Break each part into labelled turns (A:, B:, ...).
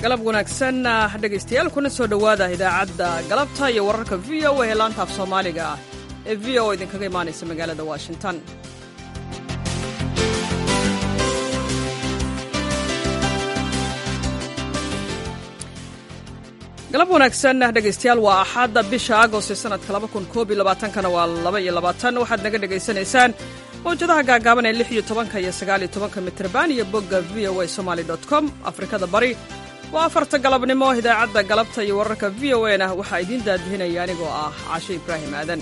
A: galab wanaagsan dhegaystayaal kuna soo dhowaada idaacadda galabta iyo wararka v o a ee laanta af soomaaliga ah ee v o idinkaga imaanaysa magaalada washington galab wanaagsan dhegaystayaal waa axadda bisha agost ee sanadka kana waa waxaad naga dhegaysanaysaan mawjadaha gaagaaban ee iyo tobanka iyo sagaaliyo tobanka mitrban iyo bogga v o a somaly com afrikada bari waa afarta galabnimo idaacadda galabta iyo wararka v o a na waxaa idiin daadihinaya anigoo ah cashe ibraahim aadan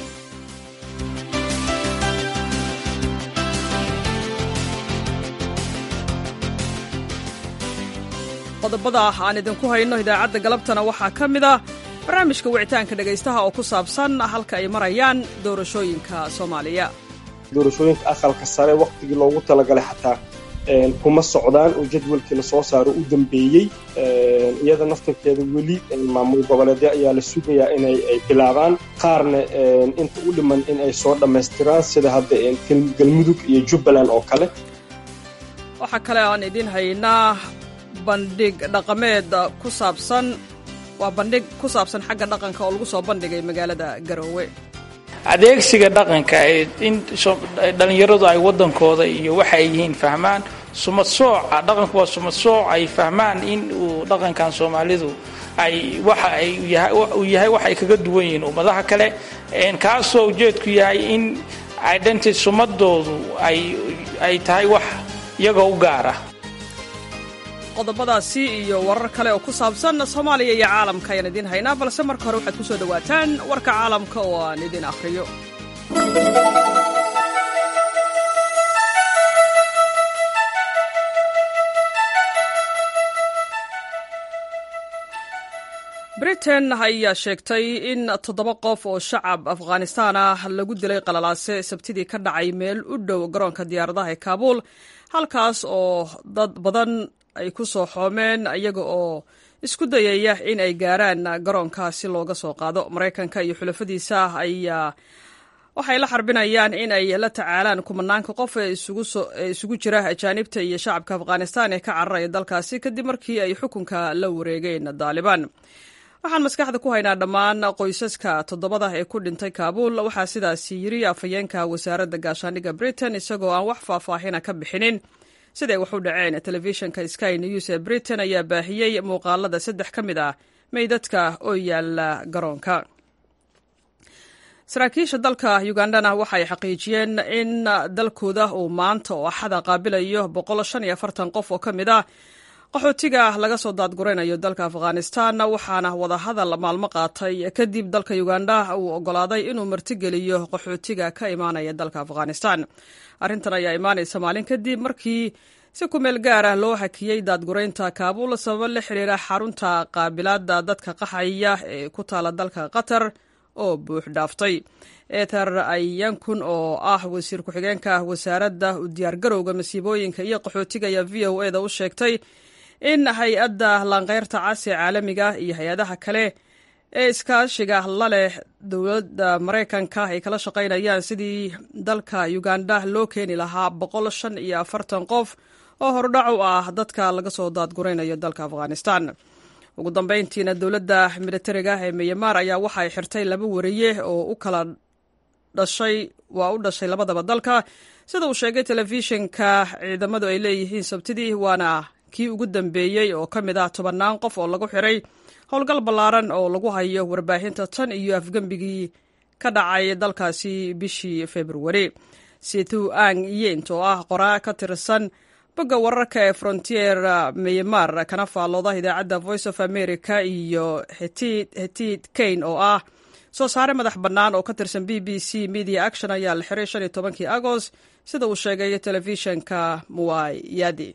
A: qodobada aan idinku hayno idaacadda galabtana waxaa ka mid ah barnaamijka wicitaanka dhegaystaha oo ku saabsan halka ay marayaan doorashooyinka soomaaliya
B: doorashooyinka aqalka sare wakhtigii loogu talagalay xataa kuma socdaan oo jadwalkii lasoo saaro u dambeeyey iyada naftarkeeda weli maamul goboleedyo ayaa la sugayaa inay ay bilaabaan qaarna inta u dhiman in ay soo dhammaystiraan sida hadda galmudug iyo jubbaland oo kale
A: waxaa kale aan idiin haynaa bandhig dhaqameed ku saabsan waa bandhig ku saabsan xagga dhaqanka oo lagu soo bandhigay magaalada garoowe
C: adeegsiga dhaqanka in dhallinyaradu ay waddankooda iyo waxa ay yihiin fahmaan sumad sooca dhaqanku waa sumad sooc ay fahmaan in uu dhaqankan soomaalidu ay waxa ay uu yahay wax ay kaga duwan yihiin ummadaha kale kaasoo ujeedku yahay in identity sumadoodu ay ay tahay wax iyagoo u gaara
A: qodobadaasi iyo warar kale oo ku saabsan soomaaliya iyo caalamka ayaan idiin haynaa balse marka hore waxaad ku soo dhowaataan warka caalamka oo aan idiin akhriyo britain ayaa sheegtay in toddoba qof oo shacab afghanistaan ah lagu dilay qalalaase sabtidii ka dhacay meel u dhow garoonka diyaaradaha ee kaabuul halkaas oo dad badan ay ku soo xoomeen iyaga oo isku dayaya in ay gaaraan garoonka si looga soo qaado maraykanka iyo xulafadiisa ayaa waxay la xarbinayaan in ay la tacaalaan kumanaanka qof ee isugu jira ajaanibta iyo shacabka afghanistan ee ka cararaya dalkaasi kadib markii ay xukunka la wareegeen daalibaan waxaan maskaxda ku haynaa dhammaan qoysaska toddobada ee ku dhintay kaabuul waxaa sidaasi yiri afhayeenka wasaaradda gaashaandhigga britain isagoo aan wax faahfaahina ka bixinin siday wax u dhaceen telefishinka sky news ee britain ayaa baahiyey muuqaalada saddex ka mid ah meydadka oo yaala garoonka saraakiisha dalka ugandana waxay xaqiijiyeen in dalkooda uu maanta oo axada qaabilayo qof oo ka mid ah qaxootiga laga soo daadguraynayo dalka afghanistan waxaana wadahadal maalmo qaatay kadib dalka uganda uu ogolaaday inuu martigeliyo qaxootiga ka imaanaya dalka afghanistan arrintan ayaa imaanaysa maalin kadib markii si ku meel gaar ah loo hakiyey daadguraynta kaabuul sababo la xiriira xarunta qaabilaadda dadka qaxaya ee ku taala dalka qatar oo buux dhaaftay eter ayankun oo ah wasiir ku-xigeenka wasaaradda u diyaargarowga masiibooyinka iyo qaxootiga ayaa v o eda u sheegtay in hay-adda laanqeyrta casi caalamiga iyo hay-adaha kale ee iskaashiga la leh dowladda maraykanka ay kala shaqaynayaan sidii dalka uganda loo keeni lahaa boqol shan iyo afartan qof oo hordhac u ah dadka laga soo daadguraynayo dalka afghanistan ugu dambeyntiina dowladda militariga ee miyamaar ayaa waxay xirtay laba wariye oo u kala dhashay waa u dhashay labadaba dalka sida uu sheegay telefishinka ciidamadu ay leeyihiin sabtidii waana kii ugu dambeeyey oo ka mid ah tobannaan qof oo lagu xiray howlgal ballaaran oo lagu hayo warbaahinta tan iyo afgembigii ka dhacay dalkaasi bishii februari situ ang yent oo ah qoraa ka tirsan bogga wararka ee frontier myanmar kana faallooda idaacadda voice of america iyo hetid kain oo ah soo saare madax bannaan oo ka tirsan b b c media action ayaa la xiray shan iyo tobankii agost sida uu sheegay telefishinka muwayadi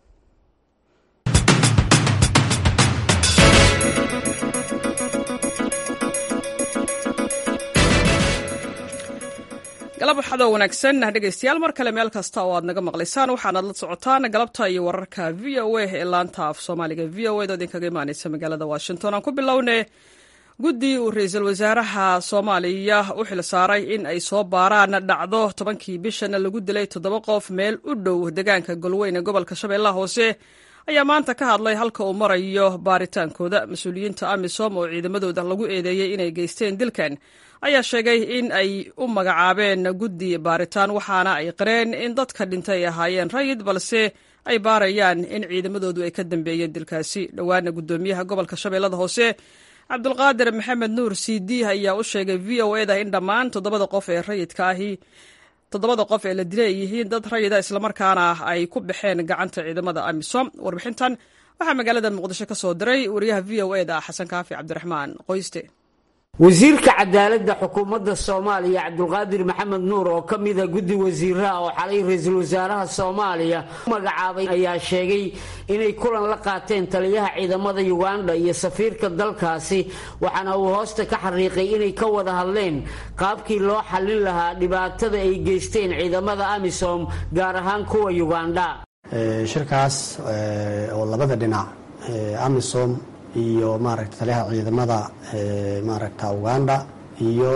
A: galab waxadoo wanaagsan dhegaystayaal mar kale meel kasta oo aad naga maqlaysaan waxaanaad la socotaan galabta iyo wararka v o a ee laanta af soomaaliga v o ed oo idinkaga imaaneysa magaalada washington aan ku bilowne guddi uu ra-iisul wasaaraha soomaaliya u xil saaray in ay soo baaraan dhacdo tobankii bishana lagu dilay toddoba qof meel u dhow deegaanka golweyn ee gobolka shabeellaha hoose ayaa maanta ka hadlay halka uu marayo baaritaankooda mas-uuliyiinta amisom oo ciidamadooda lagu eedeeyey inay geysteen dilkan ayaa sheegay in ay u magacaabeen guddi baaritaan waxaana ay qareen in dadka dhintay ay ahaayeen rayid balse ay baarayaan in ciidamadoodu ay ka dambeeyeen dilkaasi dhowaana guddoomiyaha gobolka shabeellada hoose cabdulqaadir maxamed nuur cd ayaa u sheegay v o eda in dhammaan toddobada qof ee rayidka ahi toddobada qof ee la dilay ay yihiin dad rayida islamarkaana ay ku baxeen gacanta ciidamada amisom warbixintan waxaa magaalada muqdisho ka soo diray wariyaha v o eda xasan kaafi cabdiraxmaan qoyste
D: wasiirka cadaaladda xukuumadda soomaaliya cabdulqaadir maxamed nuur oo ka mida guddi wasiiraha oo xalay ra-iisul wasaaraha soomaaliya u magacaabay ayaa sheegay inay kulan la qaateen taliyaha ciidamada yuganda iyo safiirka dalkaasi waxaana uu hoosta ka xariiqay inay ka wada hadleen qaabkii loo xallin lahaa dhibaatada ay geysteen ciidamada amisom gaar ahaan kuwa yuganda
E: shirkaas oo labada dhinac amisom iyo maaragta taliyaha ciidamada maaragta uganda iyo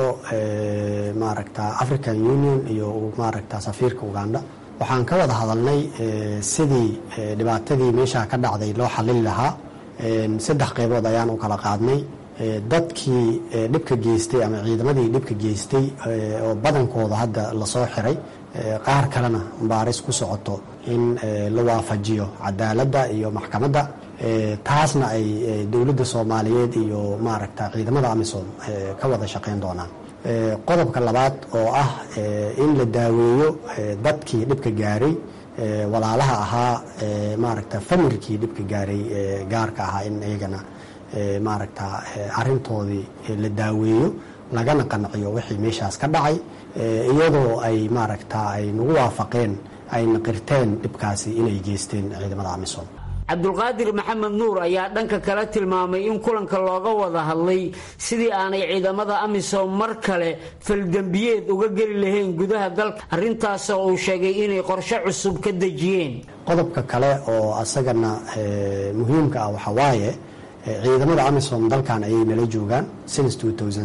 E: maaragta african union iyo maaragta safiirka uganda waxaan ka wada hadalnay sidii dhibaatadii meesha ka dhacday loo xalin lahaa saddex qeybood ayaan u kala qaadnay dadkii dhibka geystay ama ciidamadii dhibka geystay oo badankooda hadda lasoo xiray qaar kalena baaris ku socoto in la waafajiyo cadaaladda iyo maxkamadda taasna ay dowladda soomaaliyeed iyo maaragta ciidamada amisom ka wada shaqayn doonaan qodobka labaad oo ah in la daaweeyo dadkii dhibka gaaray walaalaha ahaa maaragta famirkii dhibka gaaray gaarka ahaa in iyagana maaragta arintoodii la daaweeyo lagana qanciyo wixii meeshaas ka dhacay iyadoo ay maaragta ay nagu waafaqeen ayna qirteen dhibkaasi inay geysteen ciidamada amisom
D: cabdulqaadir maxamed nuur ayaa dhanka kale tilmaamay in kulanka looga wada hadlay sidii aanay ciidamada amisom mar kale faldembiyeed uga geli lahayn gudaha dalka arrintaasoo uu sheegay inay qorshe cusub ka dejiyeen
E: qodobka kale oo asagana muhiimka ah waxaa waaye ciidamada amisom dalkan ayay nala joogaan since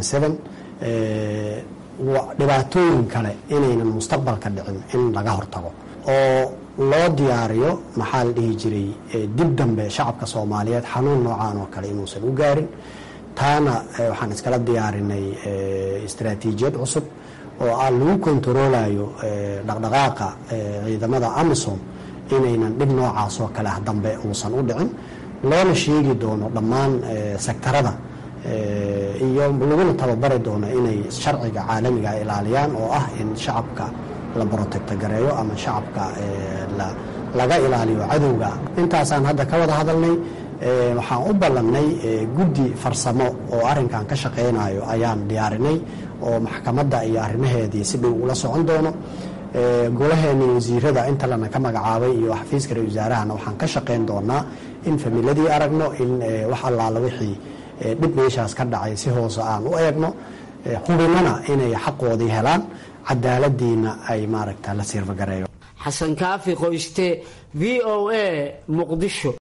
E: dhibaatooyin kale inaynan mustaqbalka dhicin in laga hortago oo loo diyaariyo maxaa la dhihi jiray dib dambe shacabka soomaaliyeed xanuun noocaan oo kale inuusan u gaarin taana waxaan iskala diyaarinay istaraatiijiyad cusub oo ah lagu kontaroolayo dhaqdhaqaaqa ciidamada amisom inaynan dhib noocaas oo kale ah dambe uusan u dhicin loona sheegi doono dhammaan sektarada iyo laguna tababari doono inay sharciga caalamiga ilaaliyaan oo ah in shacabka la brotecto gareeyo ama shacabka laga ilaaliyo cadowga intaasaan hadda ka wada hadalnay waxaan u ballannay guddi farsamo oo arrinkan ka shaqaynayo ayaan diyaarinay oo maxkamadda iyo arrimaheedii si dhow ula socon doono golaheena wasiirada inta lana ka magacaabay iyo xafiiska ra wasaarahana waxaan ka shaqayn doonaa in familadii aragno in wax allaala wixii dhib meeshaas ka dhacay si hoose aan u eegno hubinana inay xaqoodii helaan cadaaladiina ay maaragta la siirfagareeyo
D: xasan kaafi qoyste v o a muqdisho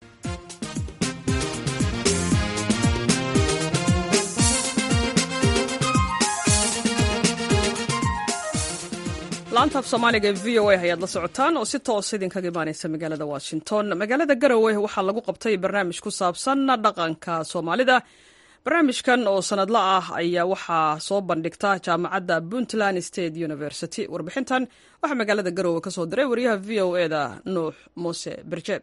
A: laanta af soomaaliga ee v o a ayaad la socotaan oo si toos idinkaga imaaneysa magaalada washington magaalada garowe waxaa lagu qabtay barnaamij ku saabsan dhaqanka soomaalida barnaamijkan oo sanadla ah ayaa waxaa soo bandhigta jaamacadda puntland state university warbixintan waxaa magaalada garowe ka soo diray wariyaha v o eda nuux muuse berjeeb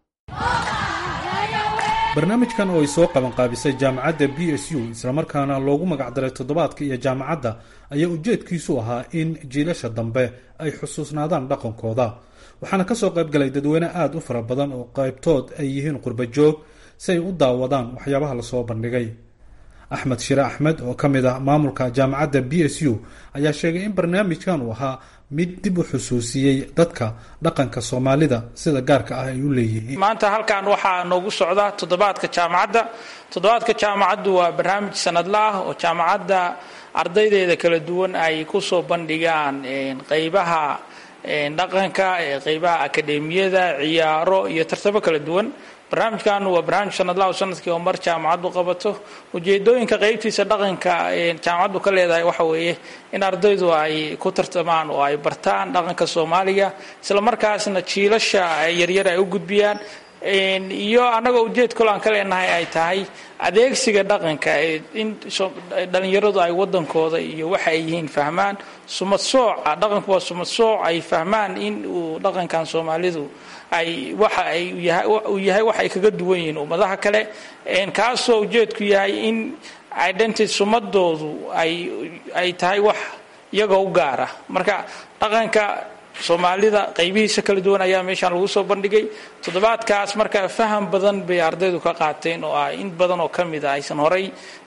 F: barnaamijkan oo ay soo qabanqaabisay jaamacadda b s u islamarkaana loogu magacdaray toddobaadka iyo jaamacadda ayaa ujeedkiisu ahaa in jiilasha dambe ay xusuusnaadaan dhaqankooda waxaana kasoo qaybgalay dadweyne aada u fara badan oo qaybtood ay yihiin qurbajoog si ay u daawadaan waxyaabaha lasoo bandhigay axmed shire axmed oo ka mid ah maamulka jaamacadda b s u ayaa sheegay in barnaamijkan uu ahaa mid dib u xusuusiyey dadka dhaqanka soomaalida sida gaarka ah ay u leeyihiin
C: maanta halkan waxaa noogu socda toddobaadka jaamacadda toddobaadka jaamacaddu waa barnaamij sanadla ah oo jaamacadda ardaydeeda kala duwan ay kusoo bandhigaan qeybaha dhaqanka qeybaha akademiyada ciyaaro iyo tartabo kala duwan barnaamijkan waa barnaamij sanadla oo sanadkii oo mar jaamacaddu qabato ujeedooyinka qeybtiisa dhaqanka jaamacaddu ka leedahay waxa weeye in ardaydu ay ku tartamaan oo ay bartaan dhaqanka soomaaliga isla markaasna jiilasha yaryar ay u gudbiyaan iyo annagoo ujeed kalo aan ka leenahay ay tahay adeegsiga dhaqanka in dhalinyaradu ay wadankooda iyo waxa ay yihiin fahmaan sumad sooca dhaqanku waa sumad sooc ay fahmaan in uu dhaqankan soomaalidu ay waxa ay uu yahay wax ay kaga duwan yihiin ummadaha kale kaasoo ujeedku yahay in identity sumadoodu ay ay tahay wax iyagoo u gaara marka dhaqanka soomaalida qaybihiisa kala duwan ayaa meeshaan lagu soo bandhigay toddobaadkaas marka faham badan bay ardaydu ka qaateen oo ah in badan oo ka mid a aysan horay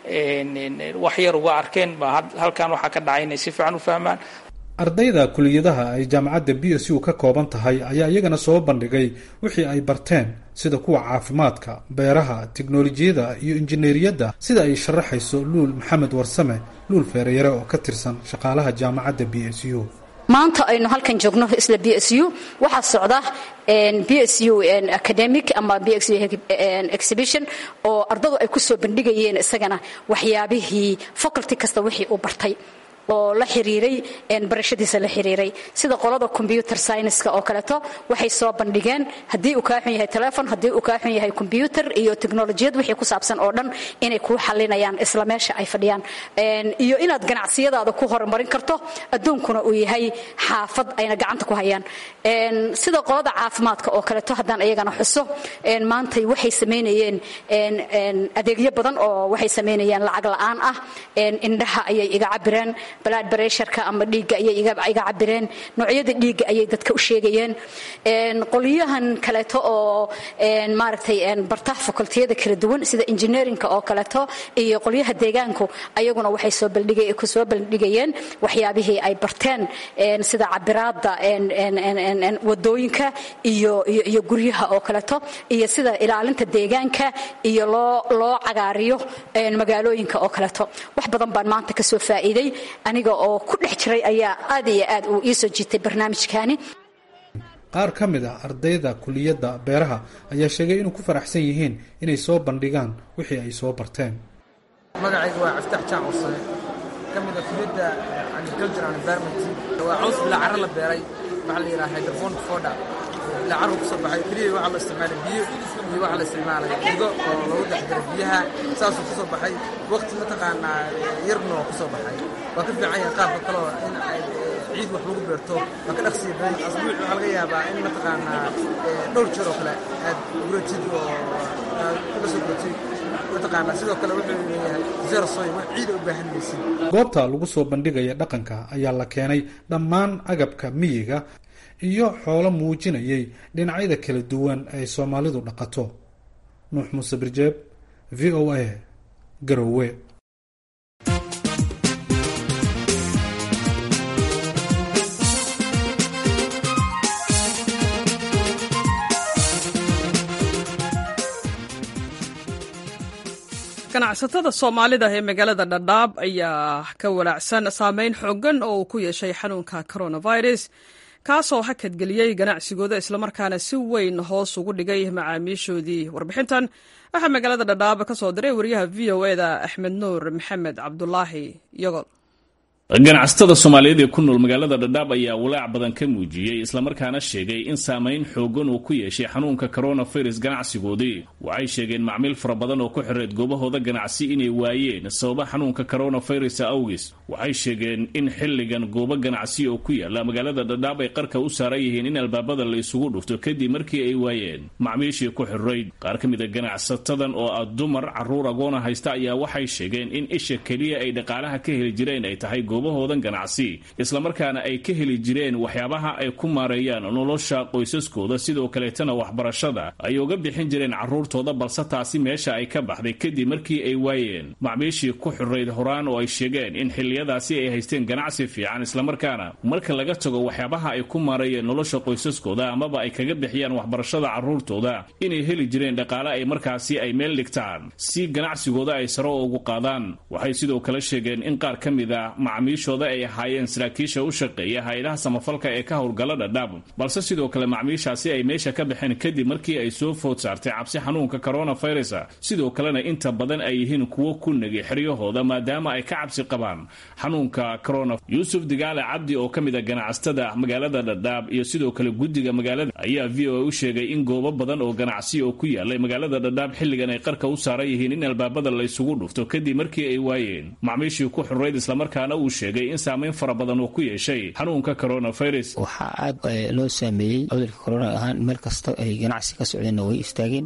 C: wax yar uga arkeen baa halkan waxaa ka dhacay inay si fiican u fahmaan
F: ardayda kuliyadaha ay jaamacadda b s u ka kooban tahay ayaa iyagana soo bandhigay wixii ay barteen sida kuwa caafimaadka beeraha tiknolojiyada iyo injineeriyadda sida ay sharaxayso luul maxamed warsame luul feereyare oo ka tirsan shaqaalaha jaamacadda b s u
G: maanta aynu halkan joogno isla b s u waxaa socda b s u academic ama b s u exhibition oo ardadu ay ku soo bandhigayeen isagana waxyaabihii faculty kasta wixii uu bartay oo la xiriiray barashadiisa la xiriiray sida qolada combyuter scienska oo kaleeto waxay soo bandhigeen haddii uu kaa xun yahay telefon haddii uu kaa xun yahay combyuter iyo teknolojiyad wixii ku saabsan oo dhan inay kuu xalinayaan isla meesha ay fadhiyaan iyo inaad ganacsiyadaada ku horumarin karto adduunkuna uu yahay xaafad ayna gacanta ku hayaan sida qolada caafimaadka oo kaleeto haddaan iyagana xuso maantay waxay samaynayeen adeegyo badan oo waxay samaynayaan lacag la'aan ah indhaha ayay iga cabireen blood pressureka ama dhiigga ayay iga cabireen noocyada dhiigga ayay dadka u sheegayeen qolyahan kaleeto oo maaragtay bartaha fakultiyada kala duwan sida engineerinka oo kaleeto iyo qolyaha deegaanku ayaguna waxay soo bandhigay ku soo bandhigayeen waxyaabihii ay barteen sida cabiraada wadooyinka iyo iyo guryaha oo kaleeto iyo sida ilaalinta deegaanka iyo loo loo cagaariyo magaalooyinka oo kaleeto wax badan baan maanta kasoo faa'iiday aniga oo ku dhex jiray ayaa aad iyo aad uu ii soo jiitay barnaamijkaani
F: qaar ka mid ah ardayda kuliyadda beeraha ayaa sheegay inuu ku faraxsan yihiin inay soo bandhigaan wixii ay soo barteen
H: magacayga waa caftax jaac usane ka mid ah kuliyadda agriculture and environment waa caws bilaa carro la beeray waxaa la yidhaha hydroponic foda bilaa carro kusoo baxay keliya waxaa loo isticmaalay biyo iyo waxaa la isticmaalay gudo oo lagu dhex jiray biyaha saasuu kusoo baxay waqti mataqaanaa yarna oo kusoo baxay waa ka fiican yahay qaabka kaloo in ay ciid wax lagu beerto waa ka dhaqsiya badan asbuuc waxaa laga yaabaa in mataqaanaa dhowr jeer oo kale aad guratid oo aad kula soo guratid mataqaanaa sidoo kale wuxuu leeyahay zero soy wax ciid u baahan maysid
F: goobta lagu soo bandhigaya dhaqanka ayaa la keenay dhammaan agabka miyiga iyo xoolo muujinayay dhinacyada kala duwan ay soomaalidu dhaqato nuux muuse birjeeb v o a garowe
A: ganacsatada soomaalida ee magaalada dhadhaab ayaa ka walaacsan saameyn xoogan oo uu ku yeeshay xanuunka coronavirus kaasoo hakadgeliyey ganacsigooda islamarkaana si weyn hoos ugu dhigay macaamiishoodii warbixintan waxaa magaalada dhadhaab ka soo diray wariyaha v o e da axmed nuur maxamed cabdulaahi yogol
I: ganacsatada soomaaliyeed ee ku nool magaalada dhadhaab ayaa walaac badan ka muujiyey islamarkaana sheegay in saamayn xoogan uu ku yeeshay xanuunka coronavirus ganacsigoodii waxay sheegeen macmiil fara badan oo ku xireed goobahooda ganacsi inay waayeen sababa xanuunka coronavirus awgis waxay sheegeen in xilligan goobo ganacsi oo ku yaala magaalada dhadhaab ay qarka u saaran yihiin in albaabada la isugu dhufto kadib markii ay waayeen macmiishii ku xirayd qaar ka mid a ganacsatadan oo ah dumar carruur agoona haysta ayaa waxay sheegeen in isha keliya ay dhaqaalaha ka heli jireen ay tahay goobahoodan ganacsi islamarkaana ay ka heli jireen waxyaabaha ay ku maareeyaan nolosha qoysaskooda sidoo kaleetana waxbarashada ay uga bixin jireen carruurtooda balse taasi meesha ay ka baxday kadib markii ay waayeen macmiishii ku xirayd horaan oo ay sheegeen in xilliyadaasi ay haysteen ganacsi fiican islamarkaana marka laga tago waxyaabaha ay ku maareeyeen nolosha qoysaskooda amaba ay kaga bixiyaan waxbarashada carruurtooda inay heli jireen dhaqaale ay markaasi ay meel dhigtaan si ganacsigooda ay saro ugu qaadaan waxay sidoo kale sheegeen in qaar ka mid a macmiishooda ay ahaayeen saraakiisha u shaqeeya hay-adaha samafalka ee ka howlgala dhadhaab balse sidoo kale macmiishaasi ay meesha ka baxeen kadib markii ay soo food saartay cabsi xanuunka coronavirus sidoo kalena inta badan ay yihiin kuwo ku negi xeryahooda maadaama ay ka cabsi qabaan xanuunka corona yuusuf digaale cabdi oo ka mid a ganacsatada magaalada dhadhaab iyo sidoo kale guddiga magaalada ayaa v o a u sheegay in goobo badan oo ganacsi oo ku yaalay magaalada dhadhaab xilligan ay qarka u saaran yihiin in albaabada laysugu dhufto kadib markii ay waayeen macmiishii ku xurrayd islamarkaana uu sheegay in saamayn fara badan uu ku yeeshay xanuunka coronavirus
J: waxaa aad loo saameeyey cudurka corona ahaan meel kasta ay ganacsi ka socdeenna way istaageen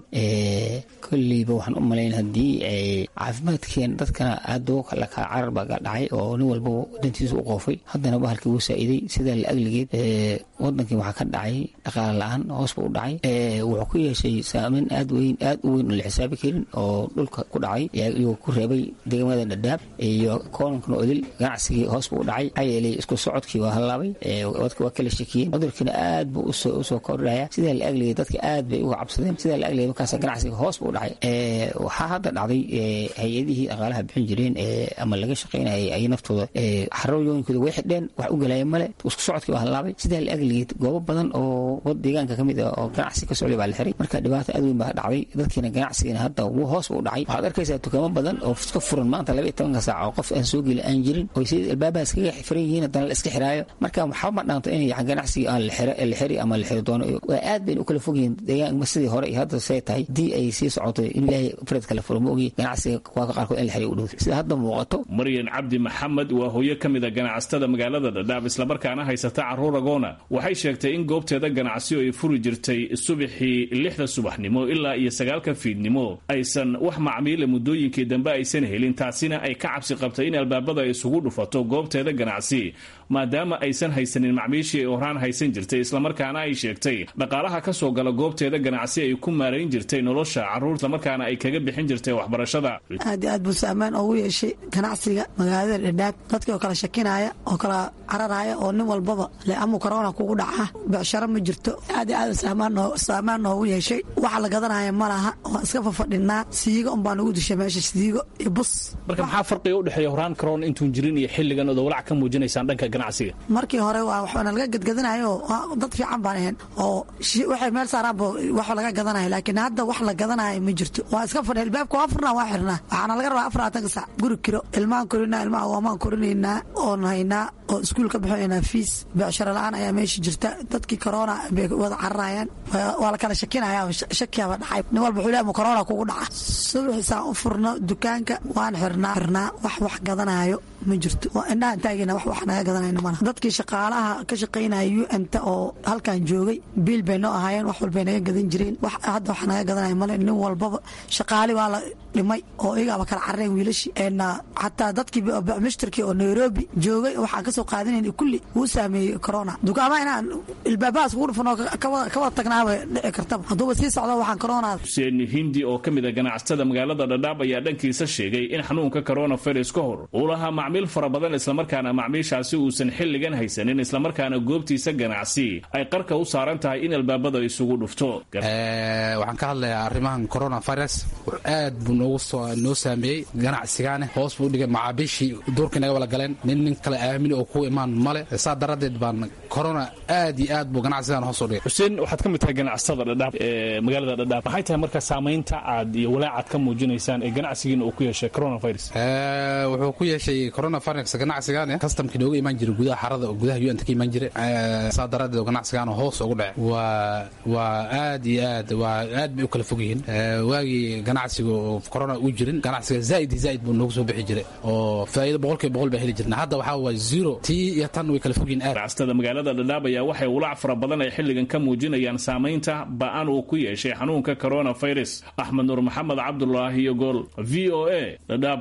J: kolleyba waxaan u malayn haddii caafimaadkeen dadkana aad la kala carar baa dhacay oo nin walbaba dantiisa u qoofay haddana bahalkii wuu saa'iday sidaa la agligeed wadankii waxaa ka dhacay dhaqaala la-aan hoosba u dhacay wuxuu ku yeeshay saameyn aad weyn aad u weyn oo la xisaabi karin oo dhulka ku dhacay iyagoo ku reebay degmada dhadhaab iyo koonankana odil ganacsigii hoosba u dhacay maxaa yeelay isku socodkii waa hallaabay dadka waa kala shakiyeen cudurkiina aad buu usoo kordhaya sidaa la agligeed dadka aad bay uga cabsadeen sidaa la agligeed markaas ganacsiga hoos buu u dhacay waxaa hadda dhacday hay-adihii dhaqaalaha bixin jireen ama laga shaqaynayay ay naftooda xarooyooyinkooda way xidheen wax u galaya male isku socodkii waa hallaabay sidaa la agligeed goobo badan oo deegaanka ka mid ah oo ganacsi ka socday baa la xiray marka dhibaato aad weyn baa dhacday dadkiina ganacsigiina hadda wuu hoos u dhacay waxaad arkaysaa dukaamo badan oo ka furan maanta laba iyo tobanka saac oo qof aan soo geli aan jirin oo si albaabahaas kaga xiran yihiin haddana la iska xiraayo marka waxba ma dhaanto in ganacsigii aan la xiri ama la xiri doono waa aad bayna u kala fog yihiin deegaanka sidii hore iyo hadda say tahay haddii ay sii socoto in ilaahay fared kala furo ma ogi ganacsiga kuwaaka qaarkood in la xiri u dhow sida hadda muuqato
I: maryan cabdi maxamed waa hooyo ka mid a ganacsatada magaalada dhadhaab islamarkaana haysata caruur agoona waxay sheegtay in goobteeda ganacsiyo ay furi jirtay subaxii lixda subaxnimo ilaa iyo sagaalka fiidnimo aysan wax macmiila muddooyinkii dambe aysan helin taasina ay ka cabsi qabtay in albaabada ay isugu dhufato goobteeda ganacsi maadaama aysan haysanin macmiishii ay horaan haysan jirtay islamarkaana ay sheegtay dhaqaalaha ka soo gala goobteeda ganacsi ay ku maarayn jirtay nolosha carruur islamarkaana ay kaga bixin jirtay waxbarashada
K: aad iyo aad buu saamaan oogu yeeshay ganacsiga magaalada dhadhaab dadkii oo kala shakinaya oo kala cararaya oo nin walbaba le amu korona kugu dhaca becsharo ma jirto aad iyo aad saamaan noogu yeeshay waxa la gadanaya ma laha waan iska fafadhinaa siigo unbaa nagu dishay meesha siigo iyo bus
I: marka maxaa farqiga udhexeeya horaan corona intuun jirin iyo xilligan ood walac ka muujinaysaan dhanka ganacsiga
K: markii hore waa waxbana laga gadgadanayo dad fiican baan ahayn oo waxay meel saaraanba wax laga gadanayo laakiin hadda wax la gadanayo ma jirto waa iska fadhi albaabka waa furnaa waa xirnaa waxaana laga rabaa afaraatanka sac guri kiro ilmaan korinaa ilmaha waamaan korinaynaa oon haynaa oo iskuul ka bixinaynaa fiis becsharo la-aan ayaa meesha jirta dadkii corona bay wada cararayaan waa la kala shakinaya shakiyaaba dhacay nin walba wuxuu leeyahay corona kugu dhaca subaxiisaan u furno dukaanka waan xirnaa xirnaa wax wax gadanayo ma jirto waa indhahan taagina wax wax naga gadanayno malaha dadkii shaqaalaha ka shaqaynaya u n ta oo halkan joogay biil bay noo ahaayeen wax walbay naga gadan jireen wax hadda wax naga gadanaya male nin walbaba shaqaali waa la dhimay oo iyagaaba kala carareen wiilashii xataa dadkii mishtarkii oo nairobi joogay waxaan kasoo qaadanayn kulli wuu saameeyey corona dukaamaha inaan ilbaabahaas kugu dhufan oo ka wada tagnaaba dhici kartaba hadduuba sii socdo waxaan corona
I: xuseen hindi oo ka mid a ganacsatada magaalada dhadhaab ayaa dhankiisa sheegay in xanuunka coronavirus ka hor uu lahaa macmiil fara badan islamarkaana macmiishaasi uusan xilligan haysanin islamarkaana goobtiisa ganacsi ay qarka u saaran tahay in albaabada isugu dhufto
L: waxaan ka hadlayaa arrimahan coronavirus aad buu noogu noo saameeyey ganacsigaane hoos buu dhigay macaabiishii duurkii naga wala galeen nin nin kale aamini oo ku imaan male saa daradeed baan corona aad iyo aad buu ganacsigan hoos u dhigay
I: xuseen waxaad ka mid tahay ganacsatada dhadhaab ee magaalada dhadhaab maxay tahay marka saamaynta aad iyo walaacaad ka muujinaysaan ee ganacsigiina uu ku yeeshay coronavirus
L: wuxuu ku yeeshay coronavirus ganacsigan kastamkii nooga imaan jiray gudaha xarada oo gudaha un ka imaan jiray saa daradeed ganacsigan hoos ugu dhacay waa waa aad iyo aad waa aad bay u kala fog yihiin waagii ganacsiga oo corona u jirin ganacsiga zaaid iyo zaaid buu noogu soo bixi jiray oo faa'iido boqolkiiba boqol baa heli jirna hadda waxaa waa zero tii iyo tan way kala fog yihiin aad
I: ganacsatada magaalada dhadhaab ayaa waxay walaac fara badan ay xilligan ka muujinayaan saamaynta ba'an uu ku yeeshay xanuunka coronavirus axmed nuur maxamed cabdulaahi iyo gool v o a dhadhaab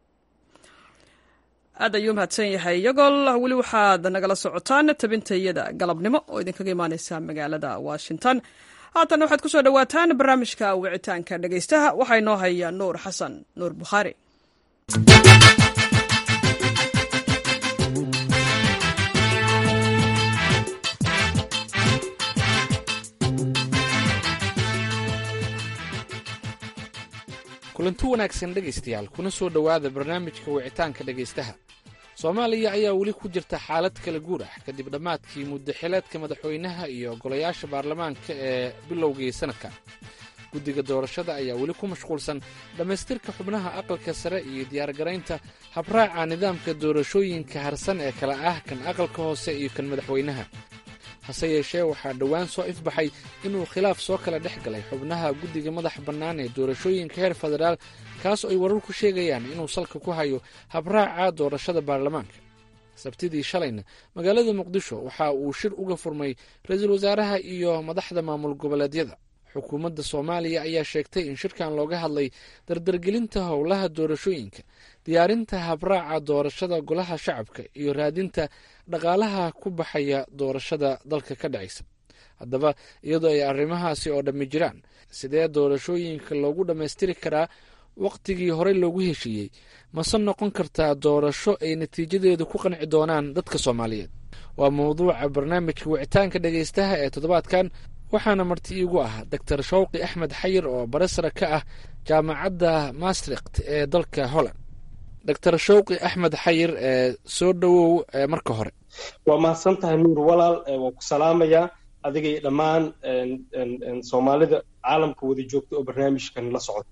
A: aad ayuu mahadsan yahay iyagol weli waxaad nagala socotaan tabintayada galabnimo oo idinkaga imaaneysa magaalada washington haatan waxaad ku soo dhowaataan barnaamijka wicitaanka dhegaystaha waxaa inoo haya nuur xasan nuur bukhaari
M: kulanti wanaagsan dhegaystayaal kuna soo dhowaada barnaamijka wicitaanka dhegaystaha soomaaliya ayaa weli ku jirta xaalad kala guur ah kadib dhammaadkii muddo xileedka madaxweynaha iyo golayaasha baarlamaanka ee bilowgii sanadka guddiga doorashada ayaa weli ku mashquulsan dhammaystirka xubnaha aqalka sare iyo diyaargaraynta habraaca nidaamka doorashooyinka harsan ee kala ah kan aqalka hoose iyo kan madaxweynaha hase yeeshee waxaa dhowaan soo ifbaxay inuu khilaaf soo kala dhex galay xubnaha guddiga madax bannaan ee doorashooyinka heer federaal kaas oo ay wararku sheegayaan inuu salka ku hayo habraaca doorashada baarlamaanka sabtidii shalayna magaalada muqdisho waxa uu shir uga furmay ra-iisul wasaaraha iyo madaxda maamul goboleedyada xukuumadda soomaaliya ayaa sheegtay in shirkan looga hadlay dardargelinta howlaha doorashooyinka diyaarinta habraaca doorashada golaha shacabka iyo raadinta dhaqaalaha ku baxaya doorashada dalka ka dhacaysa haddaba iyadoo ay arrimahaasi oo dhammi jiraan sidee doorashooyinka loogu dhammaystiri karaa wakhtigii horey loogu heshiiyey mase noqon kartaa doorasho ay natiijadeedu ku qanci doonaan dadka soomaaliyeed waa mawduuca barnaamijka wicitaanka dhegaystaha ee toddobaadkan waxaana marti iigu ah doctor shawqi axmed xayir oo baresara ka ah jaamacadda maastrikt ee dalka holland doctor shawqi axmed xayir ee soo dhowow marka hore
B: waa mahadsan tahay nuur walaal waan ku salaamayaa adiga iyo dhammaan soomaalida caalamka wada joogta oo barnaamijkan la socota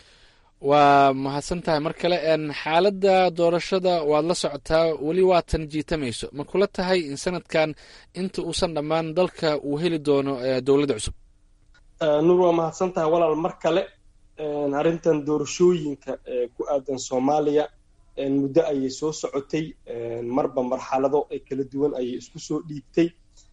M: waa mahadsan tahay mar kale xaaladda doorashada waad la socotaa weli waatan jiitamayso ma kula tahay in sanadkan inta uusan dhammaan dalka uu heli doono dowladda cusub
B: nuur waa mahadsan tahay walaal mar kale arrintan doorashooyinka ku aadan soomaaliya muddo ayay soo socotay marba marxalado kala duwan ayay isku soo dhiibtay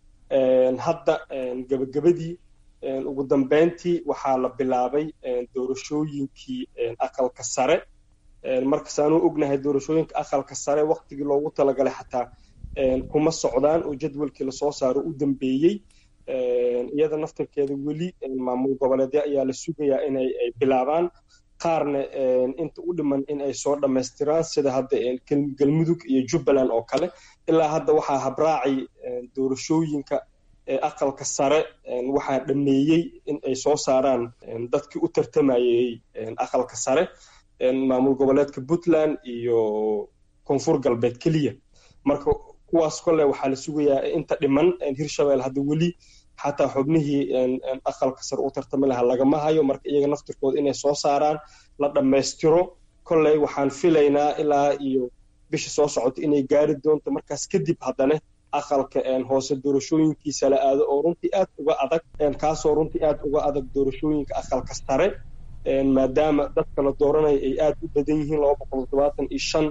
B: hadda gebagabadii ugu dambeyntii waxaa la bilaabay doorashooyinkii aqalka sare markasaanu ognahay doorashooyinka aqalka sare waktigii loogu talagalay xataa kuma socdaan oo jadwalkii lasoo saaro u dambeeyey iyada naftarkeeda weli maamul goboleedya ayaa la sugayaa inay bilaabaan qaarna inta u dhiman in ay soo dhammaystiraan sida hadda galmudug iyo jubbaland oo kale ilaa hadda waxaa habraacay doorashooyinka aqalka sare waxaa dhameeyey in ay soo saaraan dadkii u tartamayey aqalka sare maamul goboleedka puntland iyo koonfur galbeed keliya marka kuwaas kole waxaa la sugayaa inta dhiman hirshabelle hadda weli xataa xubnihii aqalka sare u tartami lahaa lagama hayo marka iyaga naftirkooda inay soo saaraan la dhammaystiro kolley waxaan filaynaa ilaa iyo bisha soo socota inay gaari doonto markaas kadib haddana aqalka hoose doorashooyinkiisa la aado oo runtii aad uga adag kaasoo runtii aad uga adag doorashooyinka aqalka sare maadaama dadka la dooranaya ay aad u badan yihiin laba boqol toddobaatan iyo shan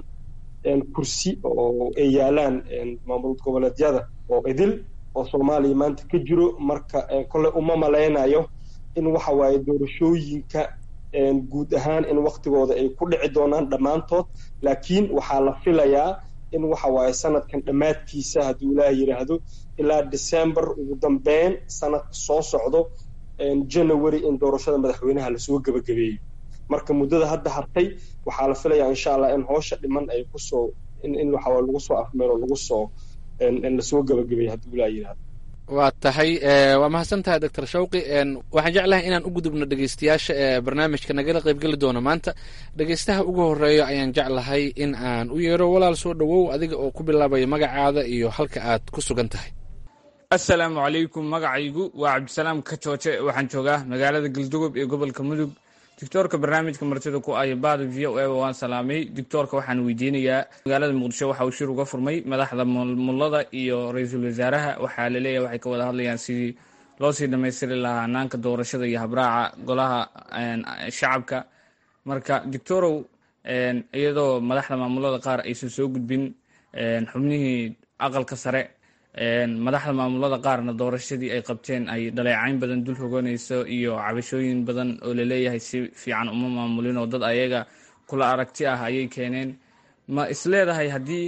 B: kursi oo ay yaalaan maamul goboleedyada oo idil oo soomaaliya maanta ka jiro marka kolley uma malaynayo in waxa waaye doorashooyinka guud ahaan in waktigooda ay ku dhici doonaan dhammaantood laakiin waxaa la filayaa in waxa waaye sanadkan dhammaadkiisa hadduu ilaah yidhaahdo ilaa december ugu dambeyn sanadka soo socdo january in doorashada madaxweynaha lasoo gebagabeeyo marka muddada hadda hartay waxaa la filayaa insha allah in hoosha dhiman ay kusoo in waxawaa lagu soo afmeelo lagu soo lasoo gebagabeeyo hadduu ilaah yidhaahdo
M: waa tahay waa mahadsan tahay doctor shawqi waxaan jeclahay inaan u gudubno dhegeystayaasha ee barnaamijka nagala qaybgeli doono maanta dhegeystaha ugu horeeyo ayaan jeclahay in aan u yeero walaal soo dhowow adiga oo ku bilaabaya magacaada iyo halka aad ku sugan tahay
N: assalaamu calaykum magacaygu waa cabdisalaam kajooje waxaan joogaa magaalada galdugob ee gobolka mudug doctoorka barnaamijka martida ku aya baada v o eba waan salaamay doctoorka waxaan weydiinayaa magaalada muqdisho waxa uu shir uga furmay madaxda mulmulada iyo ra-iisul wasaaraha waxaa laleeyahay waxay ka wada hadlayaan sidii loo sii dhammaystiri lahaa hanaanka doorashada iyo habraaca golaha shacabka marka doctorow iyadoo madaxda maamulada qaar aysan soo gudbin xubnihii aqalka sare madaxda maamulada qaarna doorashadii ay qabteen ay dhaleecayn badan dul hoganayso iyo cabashooyin badan oo laleeyahay si fiican uma maamulin oo dad ayaga kula aragti ah ayay keeneen ma isleedahay haddii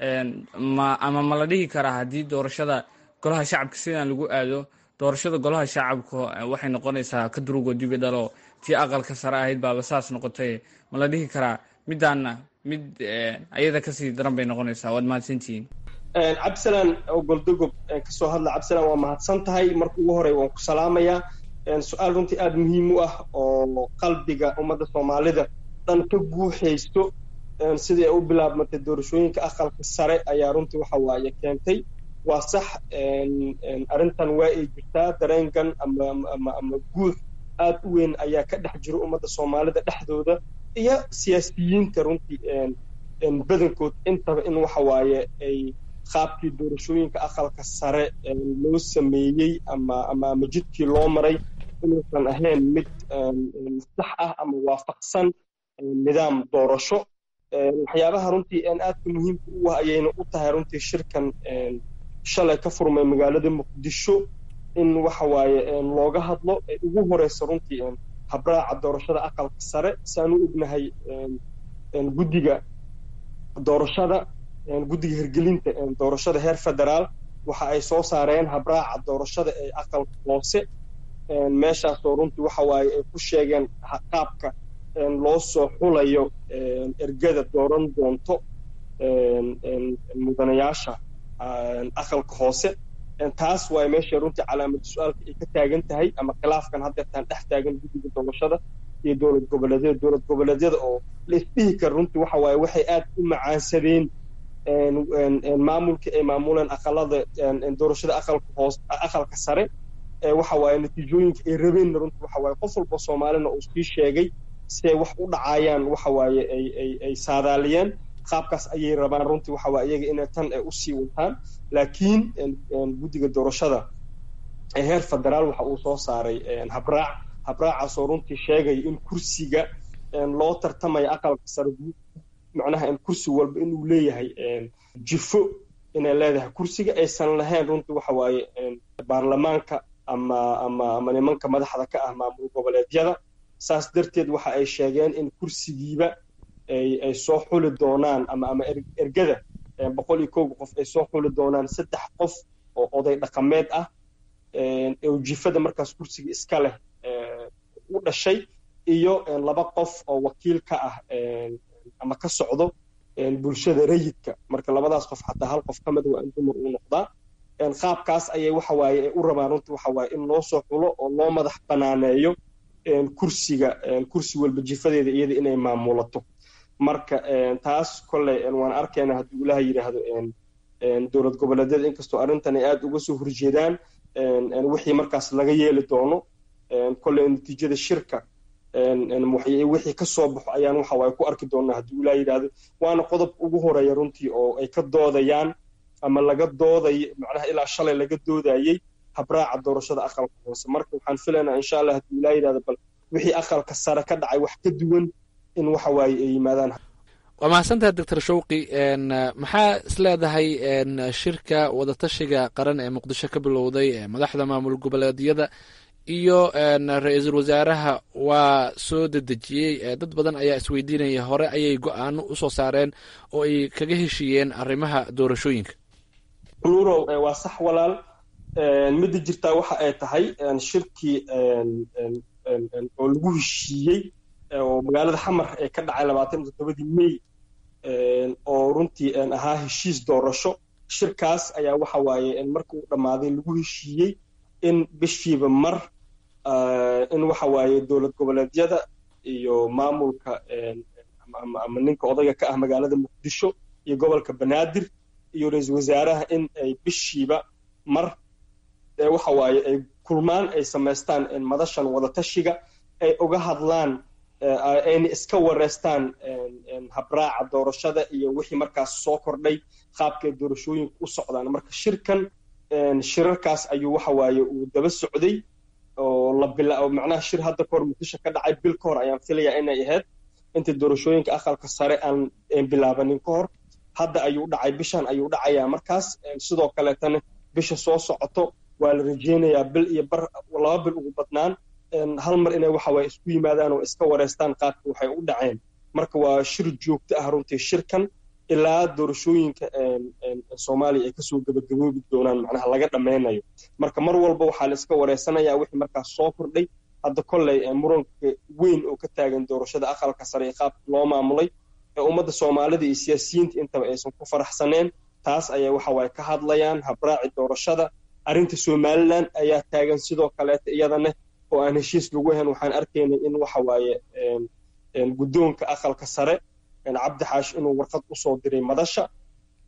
N: ama ma la dhihi karaa haddii doorashada golaha shacabka sidaan lagu aado doorashada golaha shacabka waxay noqonaysaa ka durugo dibi dhalo tii aqalka sare ahayd baaba saas noqotay ma la dhihi karaa midaana mid ayada kasii daran bay noqonaysaa waad mahadsantihiin
B: cabdisalaan oo goldogob kasoo hadla cabdisalaan waa mahadsan tahay marka ugu horey waan ku salaamayaa su-aal runtii aada muhiim u ah oo qalbiga ummadda soomaalida dhan ka guuxaysto sidii ay u bilaabmatay doorashooyinka aqalka sare ayaa runtii waxa waaye keentay waa sax arrintan waa ay jirtaa dareenkan ama ama ama guux aad u weyn ayaa ka dhex jira ummadda soomaalida dhexdooda iyo siyaasiyiinta runtii badankood intaba in waxa waaye ay qaabkii doorashooyinka aqalka sare loo sameeyey ama ama ama jidkii loo maray inuusan ahayn mid sax ah ama waafaqsan nidaam doorasho waxyaabaha runtii aadka muhiimka u ah ayayna u tahay runtii shirkan shalay ka furmay magaalada muqdisho in waxa waaye looga hadlo ay ugu horeysa runtii habraaca doorashada aqalka sare saan u ognahay guddiga doorashada guddiga hirgelinta doorashada heer federaal waxa ay soo saareen habraaca doorashada ee aqalka hoose meeshaasoo runtii waxa waaye ay ku sheegeen qaabka loo soo xulayo ergada dooran doonto mudanayaasha aqalka hoose taas waay meesha runtii calaamada su-aalka ay ka taagan tahay ama khilaafkan haddeertaan dhex taagan guddiga doorashada iyo dowlad goboleedyada dowlad goboleedyada oo la isdhihi kara runtii waxa waaye waxay aad u macaansadeen maamulkii ay maamuleen aqalada doorashada aqalka hoos aqalka sare waxa waaye natiijooyinka ay rabeenna runtii waxa waaye qof walba soomaalina uu sii sheegay siday wax u dhacayaan waxa waaye ay ay ay saadaaliyeen qaabkaas ayay rabaan runtii waxa waaye iyaga inay tan ay usii wataan laakiin guddiga doorashada ee heer federaal waxa uu soo saaray habraac habraacaasoo runtii sheegaya in kursiga loo tartamayo aqalka sare macnaha in kursi walba inuu leeyahay jifo inay leedahay kursiga aysan lahayn runtii waxa waaye baarlamaanka ama ama ama nimanka madaxda ka ah maamul goboleedyada saas darteed waxa ay sheegeen in kursigiiba ay ay soo xuli doonaan ama ama ergada boqol iyo kowga qof ay soo xuli doonaan saddex qof oo oday dhaqameed ah oo jifada markaas kursiga iska leh u dhashay iyo laba qof oo wakiil ka ah ama ka socdo bulshada rayidka marka labadaas qof xataa hal qof ka mid waa in dumar uu noqdaa qaabkaas ayay waxa waaye ay u rabaan runtii waxa waaye in loo soo xulo oo loo madax banaaneeyo kursiga kursi walba jifadeeda iyada inay maamulato marka taas kolley waan arkayna hadduu ilaah yidhaahdo dowlad goboleedyada inkastoo arrintan ay aad uga soo horjeedaan wixii markaas laga yeeli doono kolley natiijada shirka wixii ka soo baxo ayaan waxa waaye ku arki doonaa hadduu ilaah yidhaahdo waana qodob ugu horeeya runtii oo ay ka doodayaan ama laga dooday macnaha ilaa shalay laga doodayey habraaca doorashada aqalka hoose marka waxaan filaynaa insha allah hadduu ilaa yidhahdo bal wixii aqalka sare ka dhacay wax ka duwan in waxa waaye ay yimaadaan
M: waa mahadsantahay doctor shawqi maxaa isleedahay shirka wadatashiga qaran ee muqdisho ka bilowday ee madaxda maamul goboleedyada iyo ra-iisul wasaaraha waa soo dedejiyey dad badan ayaa isweydiinaya hore ayay go-aano usoo saareen oo ay kaga heshiiyeen arrimaha doorashooyinka
B: nuurow waa sax walaal midda jirtaa waxa ay tahay shirkii oo lagu heshiiyey oo magaalada xamar ee ka dhacay labaatan iyo toddobadii may oo runtii ahaa heshiis doorasho shirkaas ayaa waxa waaye marka uu dhammaaday lagu heshiiyey in bishiiba mar in waxa waaye dowlad goboleedyada iyo maamulka ama ninka odayga ka ah magaalada muqdisho iyo gobolka banaadir iyo ra-iisul wasaaraha in ay bishiiba mar waxa waaye ay kulmaan ay samaystaan madashan wadatashiga ay uga hadlaan ayna iska wareystaan habraaca doorashada iyo wixii markaas soo kordhay qaabkay doorashooyinka u socdaan marka shirkan shirarkaas ayuu waxa waaye uu daba socday oo la bila macnaha shir hadda kahor muqdisho ka dhacay bil ka hor ayaan filayaa inay ahayd inta doorashooyinka aqalka sare aan bilaabanin ka hor hadda ayuu dhacay bishan ayuu dhacayaa markaas sidoo kaleetana bisha soo socoto waa la rajeynayaa bil iyo bar laba bil ugu badnaan hal mar inay waxa waaye isku yimaadaan oo iska wareystaan qaabka waxay u dhaceen marka waa shir joogto ah runtii shirkan ilaa doorashooyinka soomaaliya ay kasoo gebagaboobi doonaan macnaha laga dhammaynayo marka mar walba waxaa la iska wareysanayaa wixii markaas soo kordhay hadda kolley muranka weyn oo ka taagan doorashada aqalka sare ee qaabka loo maamulay ee ummadda soomaalida iyo siyaasiyiinta intaba aysan ku faraxsaneen taas ayay waxa waaye ka hadlayaan habraaci doorashada arrinta somaliland ayaa taagan sidoo kaleeta iyadana oo aan heshiis lagu ahayn waxaan arkaynay in waxa waaye guddoonka aqalka sare cabdi xaash inuu warqad usoo diray madasha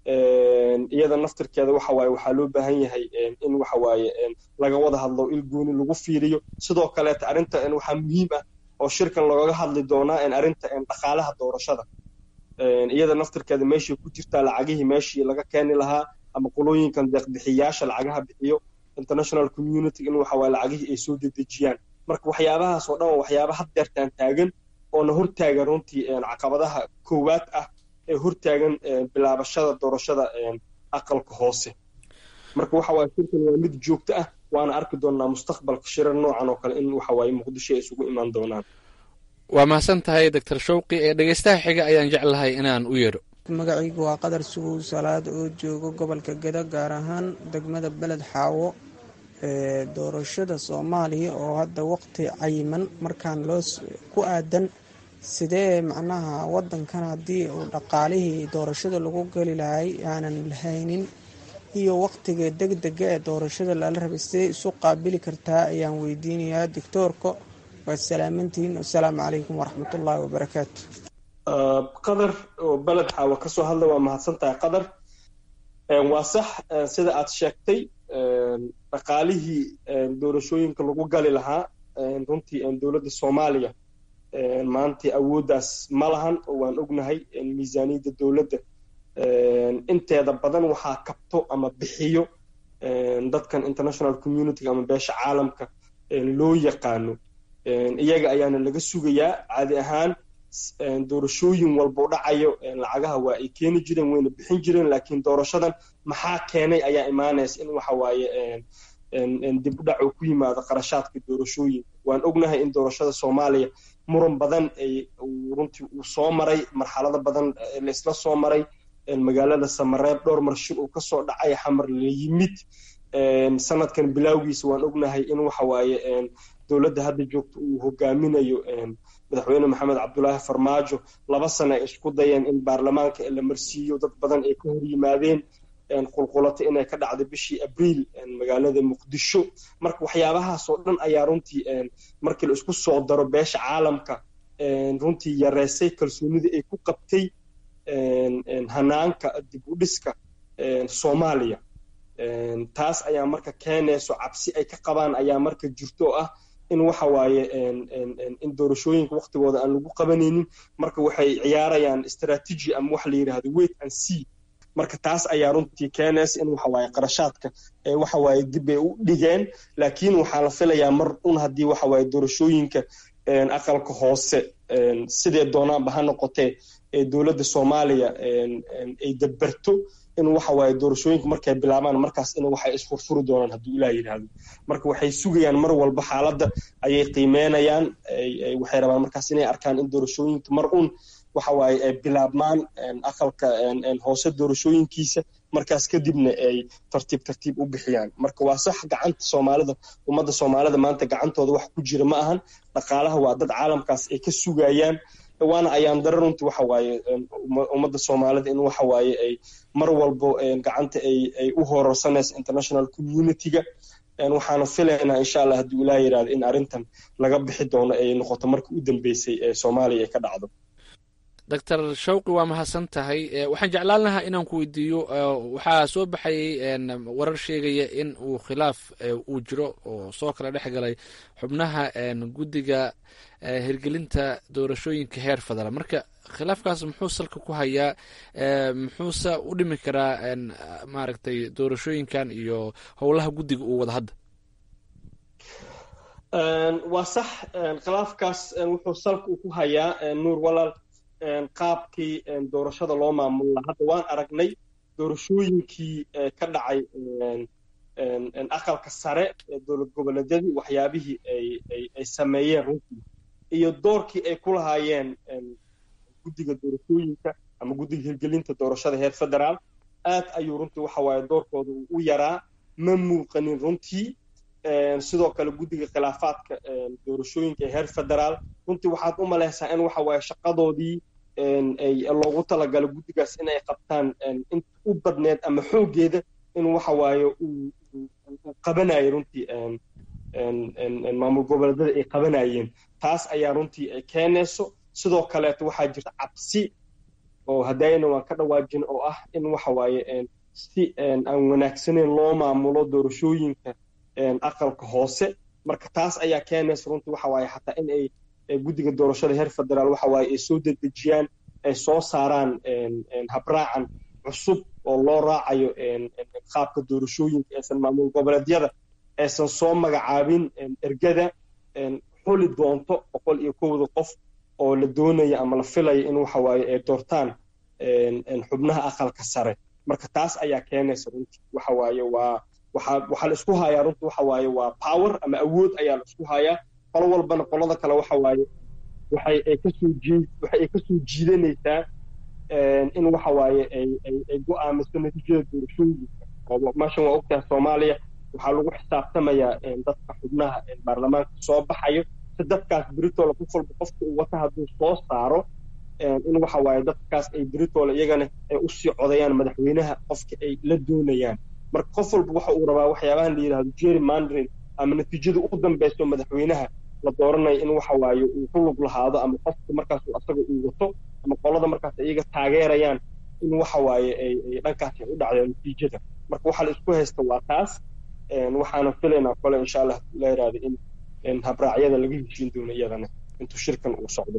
B: iyada naftirkeeda waxa waaye waxaa loo baahan yahay in waxa waaye laga wada hadlo il gooni lagu fiiriyo sidoo kaleeta arrinta waxaa muhiim ah oo shirkan loogaga hadli doonaa arrinta dhaqaalaha doorashada iyada naftirkeeda meeshay ku jirtaa lacagihii meeshii laga keeni lahaa ama qolooyinkan deeqbixiyaasha lacagaha bixiyo international community in waxa waaye lacagihii ay soo dedejiyaan marka waxyaabahaas oo dhan waa waxyaaba had deertaan taagan oona hortaagan runtii caqabadaha koowaad ah ee hortaagan bilaabashada doorashada aqalka hoose marka waxa waaye shirkan waa mid joogto ah waana arki doonaa mustaqbalka shirar noocan oo kale in waxa waaye muqdisho ay isugu imaan doonaan
M: waa mahadsan tahay doctor shawqi ee dhegeystaha xiga ayaan jeclahay inaan u yeedho
O: magacaygu waa qadar sugow salaad oo joogo gobolka geda gaar ahaan degmada beled xaawo ee doorashada soomaaliya oo hadda waqti cayiman markaan loo ku aadan sidee macnaha wadankan haddii uu dhaqaalihii doorashada lagu geli lahay aanan lahaynin iyo waqtiga degdega ee doorashada lala rabay sidee isu qaabili kartaa ayaan weydiinayaa doctoorka waad salaamantihiin wasalaamu calaykum waraxmatullaahi wabarakaatu
B: qadar oo beled xaawa ka soo hadla waa mahadsan tahay qadar waa sax sida aad sheegtay dhaqaalihii doorashooyinka lagu gali lahaa runtii dowladda soomaaliya maanta awooddaas ma lahan oo waan ognahay miisaaniyadda dowladda inteeda badan waxaa kabto ama bixiyo dadkan international community ama beesha caalamka loo yaqaano iyaga ayaana laga sugayaa caadi ahaan doorashooyin walba u dhacayo lacagaha waa ay keeni jireen wayna bixin jireen laakiin doorashadan maxaa keenay ayaa imaanaysa in waxa waaye dib u dhac uu ku yimaado qarashaadka doorashooyinka waan ognahay in doorashada soomaaliya muran badan ay runtii uu soo maray marxalado badan laisla soo maray magaalada samareeb dhowr marshir uu kasoo dhacay xamar la yimid sanadkan bilowgiisa waan ognahay in waxa waaye dowladda hadda joogta uu hogaaminayo madaxweyne maxamed cabdulaahi farmaajo laba sane ay isku dayeen in baarlamaanka la marsiiyo dad badan ay ka hor yimaadeen qulqulato inay ka dhacday bishii abriil magaalada muqdisho marka waxyaabahaas oo dhan ayaa runtii markii la isku soo daro beesha caalamka runtii yareysay kalsoonida ay ku qabtay hanaanka dib u dhiska soomaaliya taas ayaa marka keenayso cabsi ay ka qabaan ayaa marka jirto oo ah in waxa waaye in doorashooyinka waqtigooda aan lagu qabanaynin marka waxay ciyaarayaan strategy ama wax la yidhaahdo wait and see marka taas ayaa runtii keenaysa in waxa waaye qarashaadka waxa waaye dib ay u dhigeen laakiin waxaa la filayaa mar un haddii waxa waaye doorashooyinka aqalka hoose sidee doonaanba ha noqotee dowladda soomaaliya ay dabarto in waxa waaye doorashooyinka markay bilaabaan markaas in waxay isfurfuri doonaan hadduu ilaah yidhaahdo marka waxay sugayaan mar walba xaaladda ayay qiimeynayaan waxay rabaan markaas inay arkaan in doorashooyinka mar un waxa waaye ay bilaabmaan aqalka hoose doorashooyinkiisa markaas kadibna ay tartiib tartiib u bixiyaan marka waa sax gacanta soomaalida ummadda soomaalida maanta gacantooda wax ku jira ma ahan dhaqaalaha waa dad caalamkaas ay ka sugayaan waana ayaan dara runtii waxa waaye ummadda soomaalida in waxa waaye ay mar walbo gacanta ay ay u hororsanaysa international community-ga waxaana filaynaa insha allah hadduu ilaah yidhahdo in arrintan laga bixi doono ay noqoto markii u dambeysay ee soomaaliya ay ka dhacdo
M: doctor shawqi waa mahadsan tahay waxaan jeclaan lahaa inaan ku weydiiyo waxaa soo baxayay warar sheegaya in uu khilaaf uu jiro oo soo kala dhex galay xubnaha guddiga hirgelinta doorashooyinka heer federaal marka khilaafkaas muxuu salka ku hayaa muxuuse u dhimi karaa maaragtay doorashooyinkan iyo howlaha guddiga uu wada hadda
B: waa sax khilaafkaas wuxuu salka ku hayaa nuur walaal qaabkii doorashada loo maamula hadda waan aragnay doorashooyinkii ka dhacay aqalka sare ee dowlad goboleedyadii waxyaabihii ay sameeyeen runtii iyo doorkii ay ku lahaayeen guddiga doorashooyinka ama guddiga hirgelinta doorashada heer federaal aad ayuu runtii waxa waaye doorkooda uu u yaraa ma muuqanin runtii sidoo kale guddiga khilaafaadka doorashooyinka ee heer federaal runtii waxaad u malaysaa in waxa waaye shaqadoodii loogu talagalo guddigaas in ay qabtaan inta u badneed ama xooggeeda in waxa waaye uu qabanayo runtii maamul goboleedyada ay qabanayeen taas ayaa runtii keenayso sidoo kaleeto waxaa jirta cabsi oo haddayna waan ka dhawaajin oo ah in waxa waaye si aan wanaagsaneyn loo maamulo doorashooyinka aqalka hoose marka taas ayaa keenaysa runtii waxa waaye xataa in ay guddiga doorashada heer federaal waxa waaye ay soo dedejiyaan ay soo saaraan habraacan cusub oo loo raacayo qaabka doorashooyinka aysan maamul goboleedyada aysan soo magacaabin ergada xuli doonto boqol iyo kowda qof oo la doonaya ama la filaya in waxa waaye ay doortaan xubnaha aqalka sare marka taas ayaa keenaysa runtii waxa waaye waa waxaa waxaa la isku hayaa runtii waxa waaye waa power ama awood ayaa la isku hayaa qolo walbana qolada kale waxa waaye waxay ay kasoo jiid waxay ay kasoo jiidanaysaa in waxa waaye ay ay ay go'aamiso natiijada doorashooyinka oo meeshan waa ogtahay soomaaliya waxaa lagu xisaabtamayaa dadka xubnaha baarlamaanka soo baxayo si dadkaas beritoole qof walba qofka uu wata hadduu soo saaro in waxa waaye dadkaas ay beritoole iyagana ay usii codayaan madaxweynaha qofka ay la doonayaan marka qof walba waxa uu rabaa waxyaabahan la yidhahdo jerry mandrin ama natiijada u dambeyso madaxweynaha la dooranayo in waxa waaye uu ku lug lahaado ama qofka markaas asaga uu wato ama qolada markaas iyaga taageerayaan in waxa waaye ay dhankaas ay u dhacdeen natiijada marka waxaa la isku haysta waa taas waxaana filaynaa kole insha allah la yidhahdo in habraacyada laga heshiin doono iyadana intuu shirkan uu socdo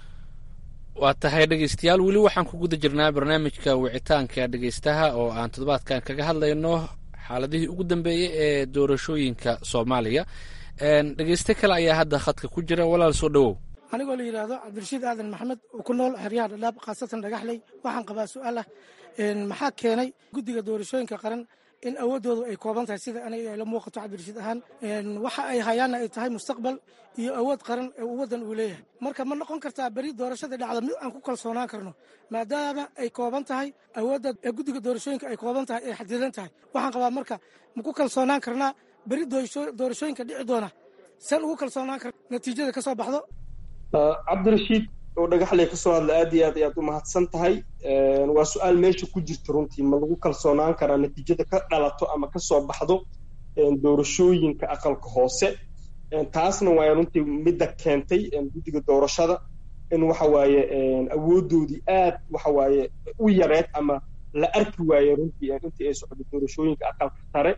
M: waa tahay dhegeystayaal weli waxaan ku guda jirnaa barnaamijka wicitaanka dhegeystaha oo aan toddobaadkan kaga hadlayno xaaladihii ugu dambeeyey ee doorashooyinka soomaaliya dhegeyste kale ayaa hadda khadka ku jira walaal soo dhowow
P: anigoo la yidhaahdo cabdirashiid aadan maxamed oo ku nool xeryaha dhadhaab khaasatan dhagaxley waxaan qabaa su-aal ah maxaa keenay guddiga doorashooyinka qaran in awooddoodu ay kooban tahay sida aniga la muuqato cabdirashiid ahaan waxa ay hayaanna ay tahay mustaqbal iyo awood qaran ee uu waddan uu leeyahay marka ma noqon kartaa beri doorashadii dhacda mid aan ku kalsoonaan karno maadaama ay kooban tahay awoodda ee guddiga doorashooyinka ay kooban tahay ay xadidan tahay waxaan qabaa marka ma ku kalsoonaan karnaa beri doorashooyinka dhici doona san ugu kalsoonaan karna natiijada ka soo baxdo
B: cabdirashiid oo dhagaxley ka soo hadla aad iyo aad ayaad u mahadsan tahay waa su-aal meesha ku jirta runtii ma lagu kalsoonaan karaa natiijada ka dhalato ama ka soo baxdo doorashooyinka aqalka hoose taasna waa runtii midda keentay guddiga doorashada in waxa waaye awooddoodii aad waxa waaye u yareed ama la arki waaye runtii intii ay socdo doorashooyinka aqalka sare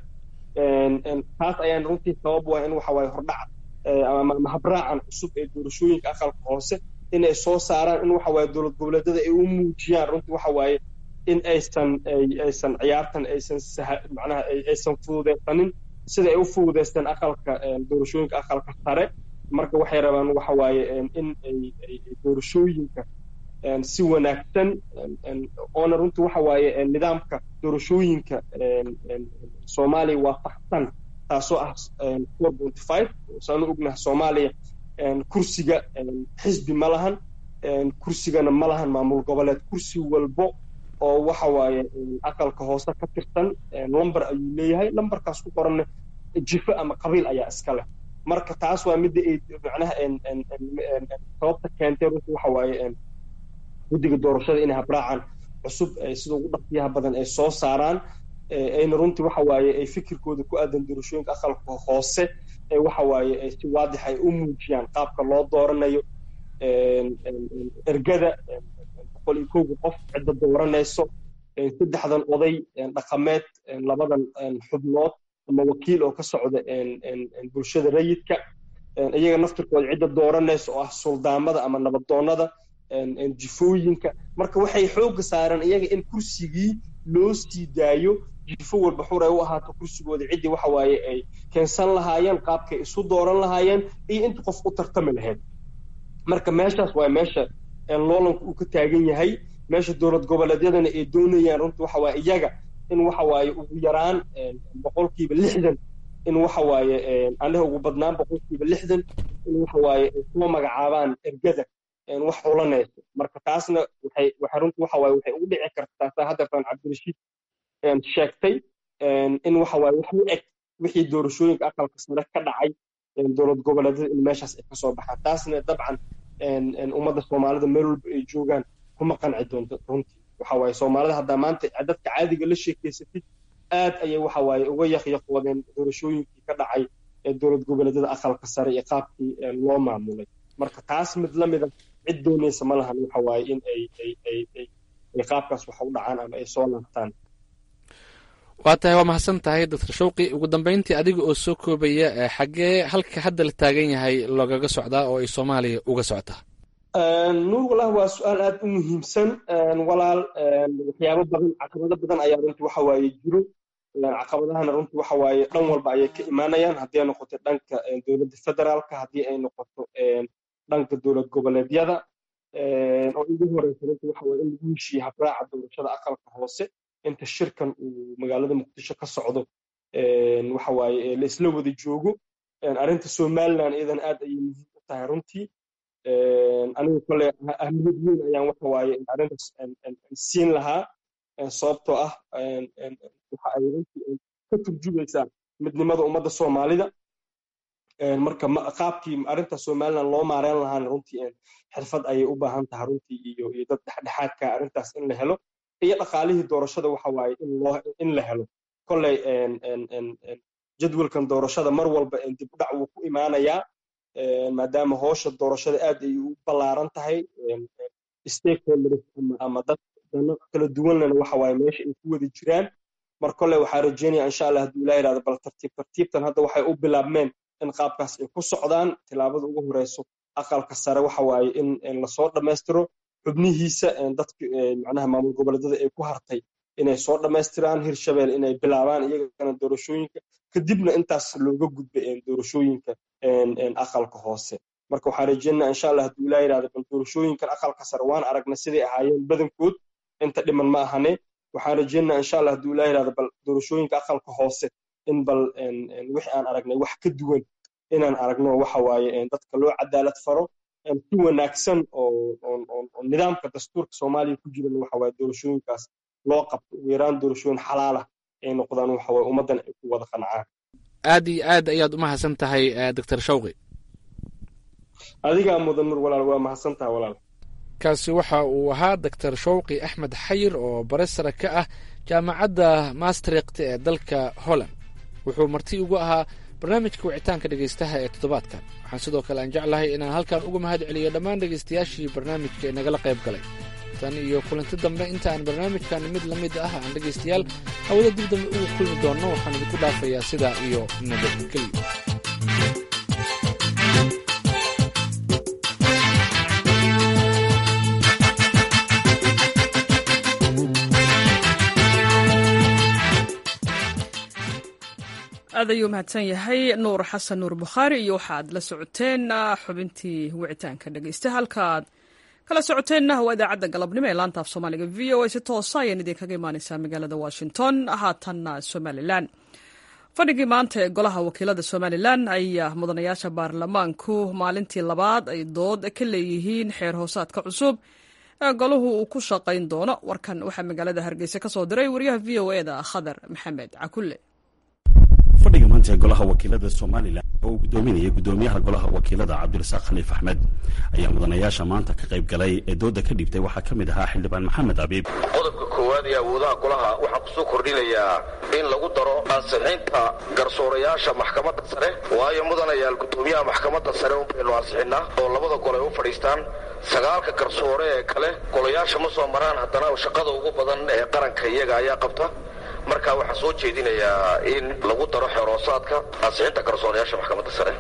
B: taas ayaan runtii sabab waa in waxa waaye hordhac ama habraacan cusub ee doorashooyinka aqalka hoose in ay soo saaraan in waxa waaye dowlad goboleedyada ay u muujiyaan runtii waxa waaye in aysan aysan ciyaartan aysan macnaha aysan fududeysanin sida ay u fududeysteen aqalka doorashooyinka aqalka sare marka waxay rabaan waxa waaye in ay doorashooyinka si wanaagsan oona runtii waxa waaye nidaamka doorashooyinka soomaaliya waafaqsan taasoo ah four point five saanu ognaha soomaaliya kursiga xisbi ma lahan kursigana ma lahan maamul goboleed kursi walbo oo waxa waaye aqalka hoose ka tirsan lumber ayuu leeyahay lumberkaas ku qoranna jifo ama qabiil ayaa iska leh marka taas waa midda ay macnaha sababta keentay runtii waxa waaye guddiga doorashada inay habraacan cusub sida ugu dhaqsiyaha badan ay soo saaraan ayna runtii waxa waaye ay fikirkooda ku aadan doorashooyinka aqalka hoose ee waxa waaye si waadix ay u muujiyaan qaabka loo dooranayo ergada boqol iyo kowga qof cidda dooranayso saddexdan oday dhaqameed labadan xubnood ama wakiil oo ka socda bulshada rayidka iyaga naftirkooda cidda dooranaysa oo ah suldaamada ama nabadoonnada jifooyinka marka waxay xoogga saareen iyaga in kursigii loo sii daayo jifo walba xur ay u ahaato kursigooda ciddii waxa waaye ay keensan lahaayeen qaabkay isu dooran lahaayeen iyo inta qof u tartami lahayd marka meeshaas waa meesha loolanku uu ka taagan yahay meesha dowlad goboleedyadana ay doonayaan runtii waxa waaye iyaga in waxa waaye ugu yaraan boqolkiiba lixdan in waxa waaye aniga ugu badnaan boqolkiiba lixdan in waxa waaye ay soo magacaabaan ergada wax xulanayso marka taasna waxay waxay runtii waxa waaye waxay ugu dhici kartaa saa haddeertaan cabdirashiid sheegtay in waxa waaye wax u eg wixii doorashooyinka aqalka sare ka dhacay dowlad goboleedyada in meeshaas ay kasoo baxaan taasna dabcan ummadda soomaalida meel walba ay joogaan kuma qanci doonto runtii waxa waaye soomaalida haddaa maanta dadka caadiga la sheekeysatid aad ayay waxa waaye uga yaqyaqoodeen doorashooyinkii ka dhacay ee dowlad goboleedyada aqalka sare iyo qaabkii loo maamulay marka taas mid la mida cid doonaysa ma lahan waxa waaye in ay ay ay ay ay qaabkaas waxa u dhacaan ama ay soo laabtaan
M: waa tahay waa mahadsan tahay doctor shawqi ugu dambeyntii adiga oo soo koobaya xaggee halka hadda la taagan yahay loogaga socdaa oo ay soomaaliya uga socotaa
B: nuur walah waa su-aal aad u muhiimsan walaal waxyaabo badan caqabado badan ayaa runtii waxa waaye jiro caqabadahana runtii waxa waaye dhan walba ayay ka imaanayaan haddii ay noqoto dhanka dowladda federaalka haddii ay noqoto dhanka dowlad goboleedyada oo ugu horeysa runtii waxa waaye in lagu heshiiye habraaca doorashada aqalka hoose inta shirkan uu magaalada muqdisho ka socdo waxa waaye la isla wada joogo arrinta somaliland iyadan aad ayay muhiim u tahay runtii anigu kole ahmiyad weyn ayaan waxa waaye arrintaas siin lahaa sababtoo ah waxa ay runtii ka turjumaysaa midnimada ummadda soomaalida marka qaabkii arrinta somaliland loo maareyn lahaana runtii xirfad ayay u baahan tahay runtii iyo iyo dad dhexdhexaadka arrintaas in la helo iyo dhaqaalihii doorashada waxa waaye in loo in la helo kolley jadwalkan doorashada mar walba dib u dhac wuu ku imaanayaa maadaama hoosha doorashada aad ay u ballaaran tahay stakeholders ama dad dano kala duwanlena waxa waaye meesha ay ku wada jiraan mar kolley waxaa rajeynaya insha allah hadduu ilaah yidhahdo bal tartiib tartiibtan hadda waxay u bilaabmeen in qaabkaas ay ku socdaan tilaabada ugu horeyso aqalka sare waxa waaye in lasoo dhammaystiro xubnihiisa dadka macnaha maamul goboleedyada ay ku hartay inay soo dhammaystiraan hirshabeel inay bilaabaan iyagana doorashooyinka kadibna intaas looga gudba doorashooyinka aqalka hoose marka waxaan rajeynaa insha allah hadduu ilaa yidhahdo bal doorashooyinkan aqalka sare waan aragna siday ahaayeen badankood inta dhiman ma ahane waxaan rajeynaa insha allah hadduu ilaa yidhahdo bal doorashooyinka aqalka hoose in bal wixii aan aragnay wax ka duwan inaan aragno waxa waaye dadka loo cadaalad faro si wanaagsan oo nidaamka dastuurka soomaaliya ku jiran waxa waaye doorashooyinkaas loo qabto ugu yaraan doorashooyin xalaalah ay noqdaan waxa waaye ummaddan ay ku wada qancaan
M: aad iyo aad ayaad u mahadsan tahay doctor shawqi
B: adigaa mudan nur walaal waa mahadsan tahay walaal
M: kaasi waxa uu ahaa doctor shawqi axmed xayir oo bare sare ka ah jaamacadda maastrikt ee dalka holland wuxuu marti ugu ahaa barnaamijka wicitaanka dhegaystaha ee toddobaadkan waxaan sidoo kale aan jeclahay inaan halkan uga mahad celiyo dhammaan dhegaystayaashii barnaamijka ee nagala qayb galay tan iyo kulanti dambe inta aan barnaamijkan mid la mid ah aan dhegaystayaal hawada dib dambe ugu kulmi doonno waxaan idinku dhaafayaa sidaa iyo nabadgelyo
A: aad ayuu mahadsan yahay nuur xasan nuur bukhaari iyo waxaad la socoteen xubintii wicitaanka dhegeysta halkaad kala socoteenna waa idaacadda galabnimo ee laanta af soomaaliga v o a si toosa ayaan idinkaga imaaneysaa magaalada washington haatanna somalilan fadhigii maanta ee golaha wakiilada somalilan ayaa mudanayaasha baarlamaanku maalintii labaad ay dood ka leeyihiin xeer hoosaadka cusub ee golahu uu ku shaqayn doono warkan waxaa magaalada hargeysa ka soo diray wariyaha v o e da khadar maxamed cakulle
Q: fadhiga maanta ee golaha wakiilada somalilan oo uu gudoominayay gudoomiyaha golaha wakiilada cabdirasaaq khaliif axmed ayaa mudanayaasha maanta ka qayb galay ee dooda ka dhibtay waxaa ka mid ahaa xildhibaan maxamed abiib
R: qodobka koowaad ee awoodaha golaha waxaan kusoo kordhinayaa in lagu daro ansixinta garsoorayaasha maxkamadda sare waayo mudanayaal gudoomiyaha maxkamadda sare unbaynu ansixinnaa oo labada gol ay u fadhiistaan sagaalka garsoore ee kale golayaasha ma soo maraan haddana shaqada ugu badan ee qaranka iyaga ayaa qabta marka waxaan soo jeedinayaa in lagu daro xeroosaadka ansixinta garsoorayaasha maxkamadda sare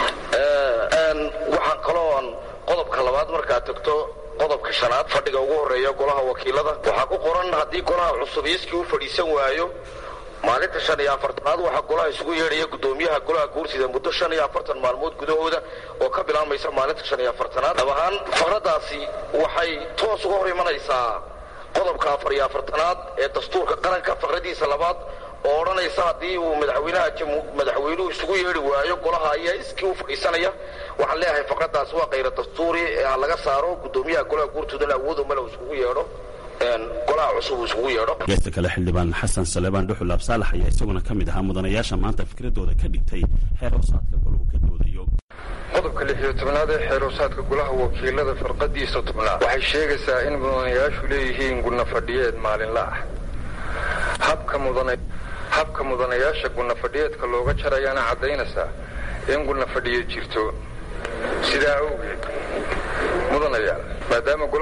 R: waxaan kalooan qodobka labaad markaad tagto qodobka shanaad fadhiga ugu horeeya golaha wakiilada waxaa ku qoran haddii golaha cusub iiskii u fadhiisan waayo maalinta shan iyo afartanaad waxaa golaha isugu yeedhaya gudoomiyaha golaha guursida muddo shan iyo afartan maalmood gudahooda oo ka bilaabmaysa maalinta shan iyo afartanaad dhab ahaan faqradaasi waxay toos uga hor imanaysaa qodobka afar iyo afartanaad ee dastuurka qaranka faqradiisa labaad oo odhanaysa haddii uu madaxweynaha madaxweynuhu isugu yeedhi waayo golaha ayaa iskii u fadhiisanaya waxaan leeyahay faqradaas waa kayra dastuuri ee ha laga saaro gudoomiyaha golaha guurtoodana awood umale uu isugu yeedho golaha cusub uu isugu yeedho
Q: geesta kale xildhibaan xasan salebaan dhuxul absaalax ayaa isaguna ka mid ahaa mudanayaasha maanta fikradooda ka dhigtay xeer hoosaadka golahu ka doodayo
S: qodobka lix iyo tobnaad ee xeeroosaadka golaha wakiilada farqadiisa tobnaad waxay sheegaysaa in mudanayaashu leeyihiin gunna fadhiyeed maalinla ah habka mudana habka mudanayaasha gunna fadhiyeedka looga jarayaana caddaynaysaa in gunna fadhiyeed jirto sidaa awgeed mudanayaal maadaama golaha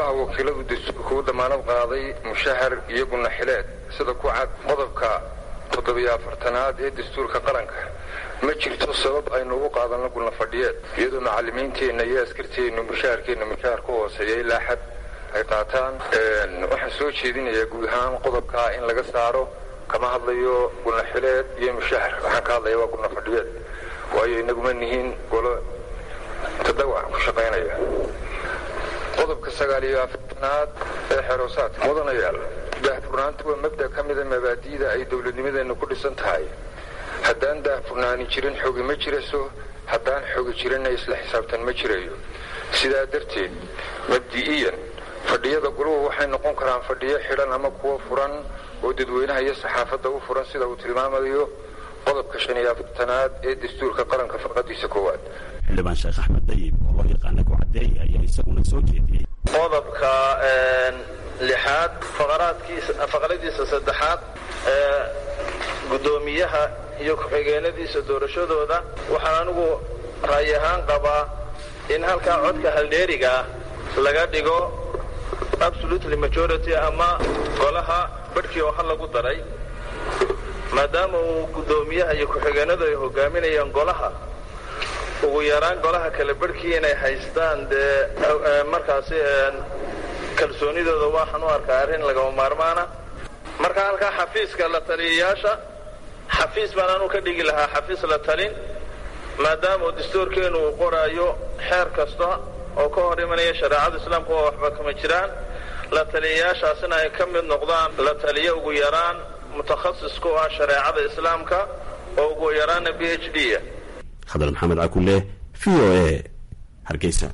S: golaha wakiiladu dastuurka u damaanad qaaday mushahar iyo gunaxileed sida ku cad qodobka toddobiyo afartanaad ee dastuurka qaranka ma jirto sabab aynu ugu qaadanno gulna fadhiyeed iyadoo macallimiinteenna iyo askarteennu mushaharkeenna mushahar ku hooseeya ilaa xad ay qaataan waxaan soo jeedinayaa guud ahaan qodobkaa in laga saaro kama hadlayo gulnaxileed iyo mushahar waxaan ka hadlaya waa gulna fadhiyeed waayo inaguma nihiin golo tadawac ku shaqaynaya qodobka sagaal iyo afartanaad ee xeroosaadka mudanayaal daahfurnaantu waa mabda ka mida mabaadi'da ay dowladnimadeennu ku dhisan tahay haddaan daahfurnaani jirin xogi ma jiraso haddaan xogi jirinna isla xisaabtan ma jirayo sidaa darteed mabdi'iyan fadhiyada guluhu waxay noqon karaan fadhiyo xidhan ama kuwo furan oo dadweynaha iyo saxaafadda u furan sida uu tilmaamayo qodobka shan iyo afartanaad ee dastuurka qaranka farqadiisa koowaad
Q: xildhibaan sheekh axmed dayib oo loo yaqaana kucadeey ayaa isaguna soo jeediyey
T: qodobka lixaad faqradiisa saddexaad ee guddoomiyaha iyo ku-xigeenadiisa doorashadooda waxaan anigu ra'yi ahaan qabaa in halkaa codka haldheerigaa laga dhigo absolutely majority ama golaha badhkii oo hal lagu daray maadaama uu guddoomiyaha iyo ku-xigeenadu ay hogaaminayaan golaha ugu yaraan golaha kale barhkii inay haystaan dee markaasi kalsoonidooda waxaan u arkaa arrin lagama maarmaana marka halkaa xafiiska la taliyayaasha xafiis baan anu ka dhigi lahaa xafiis la talin maadaama uu dastuurkeenu uu qoraayo xeer kasta oo ka hor imanaya shareecada islaamka oo waxba kama jiraan la taliyayaashaasina ay ka mid noqdaan la taliyo ugu yaraan mutakhasis ku ah shareecada islaamka oo ugu yaraana b h d
Q: khadar maxamed cakule v o a hargeysa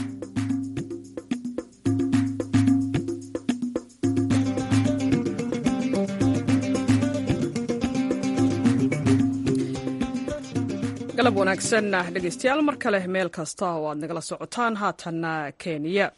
A: galab wanaagsan dhegeystayaal mar kale meel kasta oo aad nagala socotaan haatanna kenya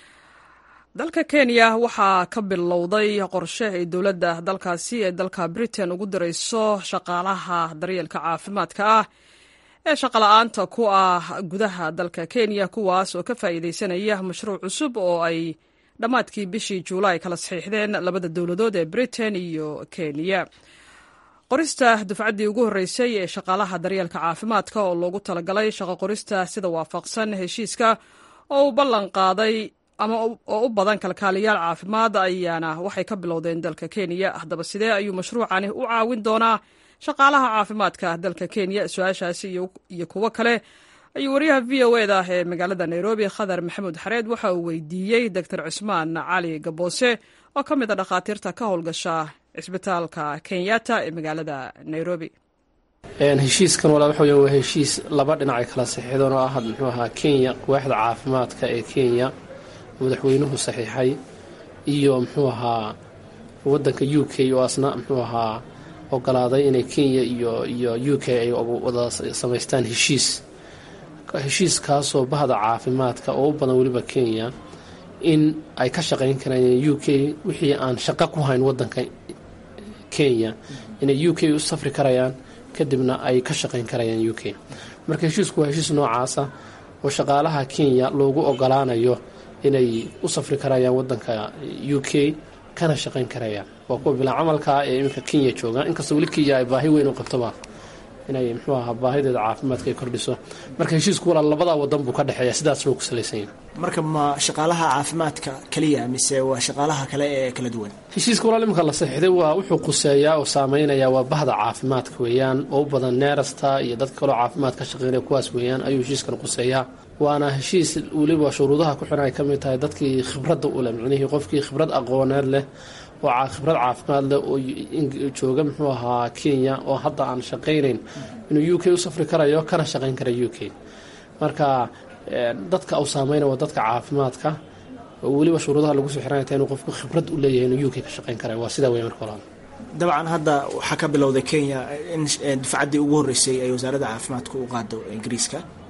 A: dalka kenya waxaa ka bilowday qorshe ay dowladda dalkaasi ee dalka britain ugu dirayso shaqaalaha daryeelka caafimaadka ah ee shaqala-aanta ku ah gudaha dalka kenya kuwaas oo ka faa'iideysanaya mashruuc cusub oo ay dhammaadkii bishii juulaay kala saxiixdeen labada dowladood ee britain iyo kenya qorista dufcaddii ugu horreysay ee shaqaalaha daryeelka caafimaadka oo loogu talagalay shaqo qorista sida waafaqsan heshiiska oo uu ballan qaaday ama oo u badan kalkaaliyaal caafimaad ayaana waxay ka bilowdeen dalka kenya haddaba sidee ayuu mashruucani u caawin doonaa shaqaalaha caafimaadka dalka kenya su-aashaasi iyo kuwo kale ayuu wariyaha v o e da ee magaalada nairobi khadar maxamuud xareed waxa uu weydiiyey doctor cusmaan cali gaboose oo ka mid a dhakhaatiirta ka howlgasha cisbitaalka kenyatta ee magaalada nairobi
U: heshiiskan walaa waxa weya waa heshiis laba dhinac ay kala saxiixdeen oo ah muxuu ahaa kenya waaxda caafimaadka ee kenya madaxweynuhu saxiixay iyo muxuu ahaa wadanka u k oo asna muxuu ahaa ogolaaday inay kenya iyo iyo u k ay wada samaystaan heshiis heshiiskaasoo bahda caafimaadka oo u badan weliba kenya in ay ka shaqayn karaan u k wixii aan shaqo ku hayn wadanka kenya inay u k u safri karayaan kadibna ay ka shaqayn karayaan u k marka heshiisku waa heshiis noocaasa oo shaqaalaha kenya loogu ogolaanayo inay u safri karayaan wadanka u k kana shaqayn karayaan waa kuwa bilaa camalkaa ee iminka kenya joogaan inkastoo weli kenya ay baahi weyn u qabtoba inay muxuu ahaa baahideeda caafimaadka ay kordhiso marka heshiisku walaa labadaa wadan buu ka dhexeeya sidaas buu ku salaysan yahay
V: marka ma shaqaalaha caafimaadka keliya mise waa shaqaalaha kale ee kala duwan
U: heshiiska walaal iminka la saxiixday waa wuxuu quseeyaa oo saameynayaa waa bahda caafimaadka weeyaan oo u badan neerasta iyo dadka kaloo caafimaad ka shaqeynaya kuwaas weeyaan ayuu heshiiskan quseeyaa waana heshiis weliba shuruudaha ku xiran ay ka mid tahay dadkii khibradda u leh micnihii qofkii khibrad aqooneed leh oo khibrad caafimaad leh oo jooga muxuu ahaa kenya oo hadda aan shaqaynayn inuu u k u safri karayo kana shaqayn kara u k marka dadka uu saameyna waa dadka caafimaadka oo weliba shuruudaha lagu soo xiranaya inuu qofku khibrad u leeyahay inuu u k ka shaqayn karayo waa sidaa wey marka hore
V: dabcan hadda waxaa ka bilowday kenya in dufcaddii ugu horreysay ay wasaaradda caafimaadka u qaado ingiriiska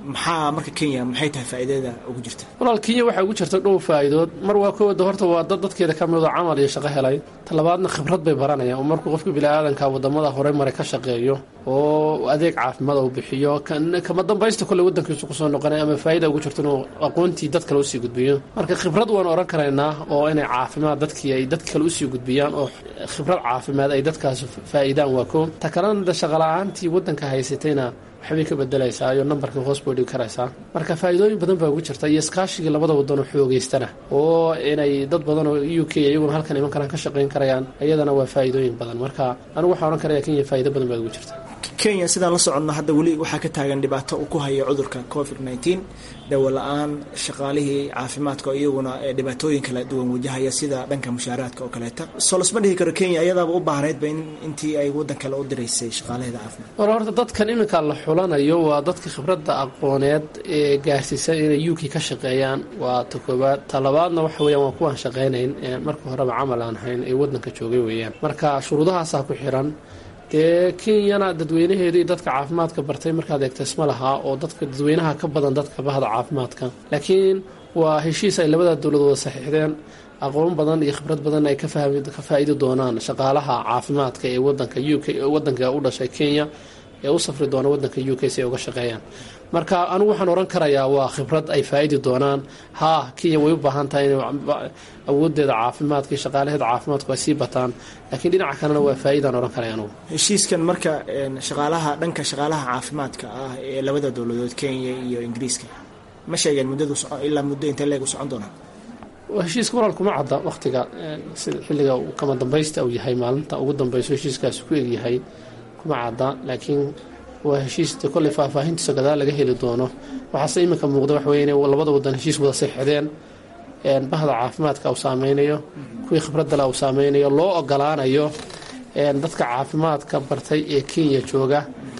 V: maxaa marka kenya maxay tahay faa'iidada ugu jirta
U: walaal kenya waxaa ugu jirta dhow faa'iidood mar waa kooda horta waa dad dadkeeda ka midoo camal iyo shaqo helay talabaadna khibrad bay baranayaan oo markuu qofka biniaadanka wadamada hore maray ka shaqeeyo oo adeeg caafimaad uu bixiyo kama dambaysta kole wadankiisu kusoo noqonay ama faa'ida ugu jirto inuu aqoontii dad kale usii gudbiyo marka khibrad waan oran karaynaa oo inay caafimaad dadkii ay dad kale usii gudbiyaan oo khibrad caafimaad ay dadkaas faa'iidaan waa koo ta kalena shaqala-aantii wadanka haysatayna waxbay ka bedelaysaa iyo nambarkii hoos bay dhigi karaysaa marka faa'iidooyin badan baa ugu jirta iyo iskaashigii labada wadan oo xoogeystana oo inay dad badan oo u k iyaguna halkan iman karaan ka shaqayn karayaan iyadana waa faa'iidooyin badan marka anigu waxaan ohan karaya kenya faa'ido badan baa ugu jirta
V: kenya sidaan la soconno hadda weli waxaa ka taagan dhibaato uu ku haya cudurka covid nneteen dawo la-aan shaqaalihii caafimaadka oo iyaguna dhibaatooyin kala duwan wajahaya sida dhanka mushaaraadka oo kaleeta soo lasma dhihi karo kenya iyadaaba u baahnaydba in intii ay waddan kale u diraysay shaqaalaheeda caafimaad
U: wal horta dadkan iminka la xulanayo waa dadka khibradda aqooneed ee gaarsiisan inay u k ka shaqeeyaan waa ta koowaad ta labaadna waxa weeyaan waa kuwaan shaqaynayn marka horeba camal aan hayn ee waddanka joogay weeyaan marka shuruudahaasaa ku xiran dee kenyana dadweynaheedu iyo dadka caafimaadka bartay markaad eegta isma lahaa oo dadka dadweynaha ka badan dadka bahda caafimaadka laakiin waa heshiis ay labada dowladooda saxiixdeen aqoon badan iyo khibrad badan ay ka faa'iidi doonaan shaqaalaha caafimaadka ee wadanka u k wadanka u dhashay kenya ee u safri doona wadanka u k si ay uga shaqeeyaan marka anigu waxaan oran karayaa waa khibrad ay faa'iidi doonaan haa kenya way u baahan tahay inay awoodeeda caafimaadka iyo shaqaalaheeda caafimaadku ay sii bataan laakiin dhinaca kalena waa faa'iidaan oran karaya anugu
V: heshiiskan marka shaqaalaha dhanka shaqaalaha caafimaadka ah ee labada dowladood kenya iyo ingiriiska ma sheegeen muddadu ilaa muddo intee leeg u socon doonaa
U: heshiiska walaal kuma cadda wakhtiga sida xilliga kama dambaysta uu yahay maalinta ugu dambayso heshiiskaasi ku egyahay kuma cadda laakiin waa heshiista kolley faahfaahintiisa gadaal laga heli doono waxaase iminka muuqda wax weye inay labada wadan heshiis wada seexdeen bahda caafimaadka uu saameynayo kuwii khibraddale uu saameynayo loo ogolaanayo dadka caafimaadka bartay ee kenya jooga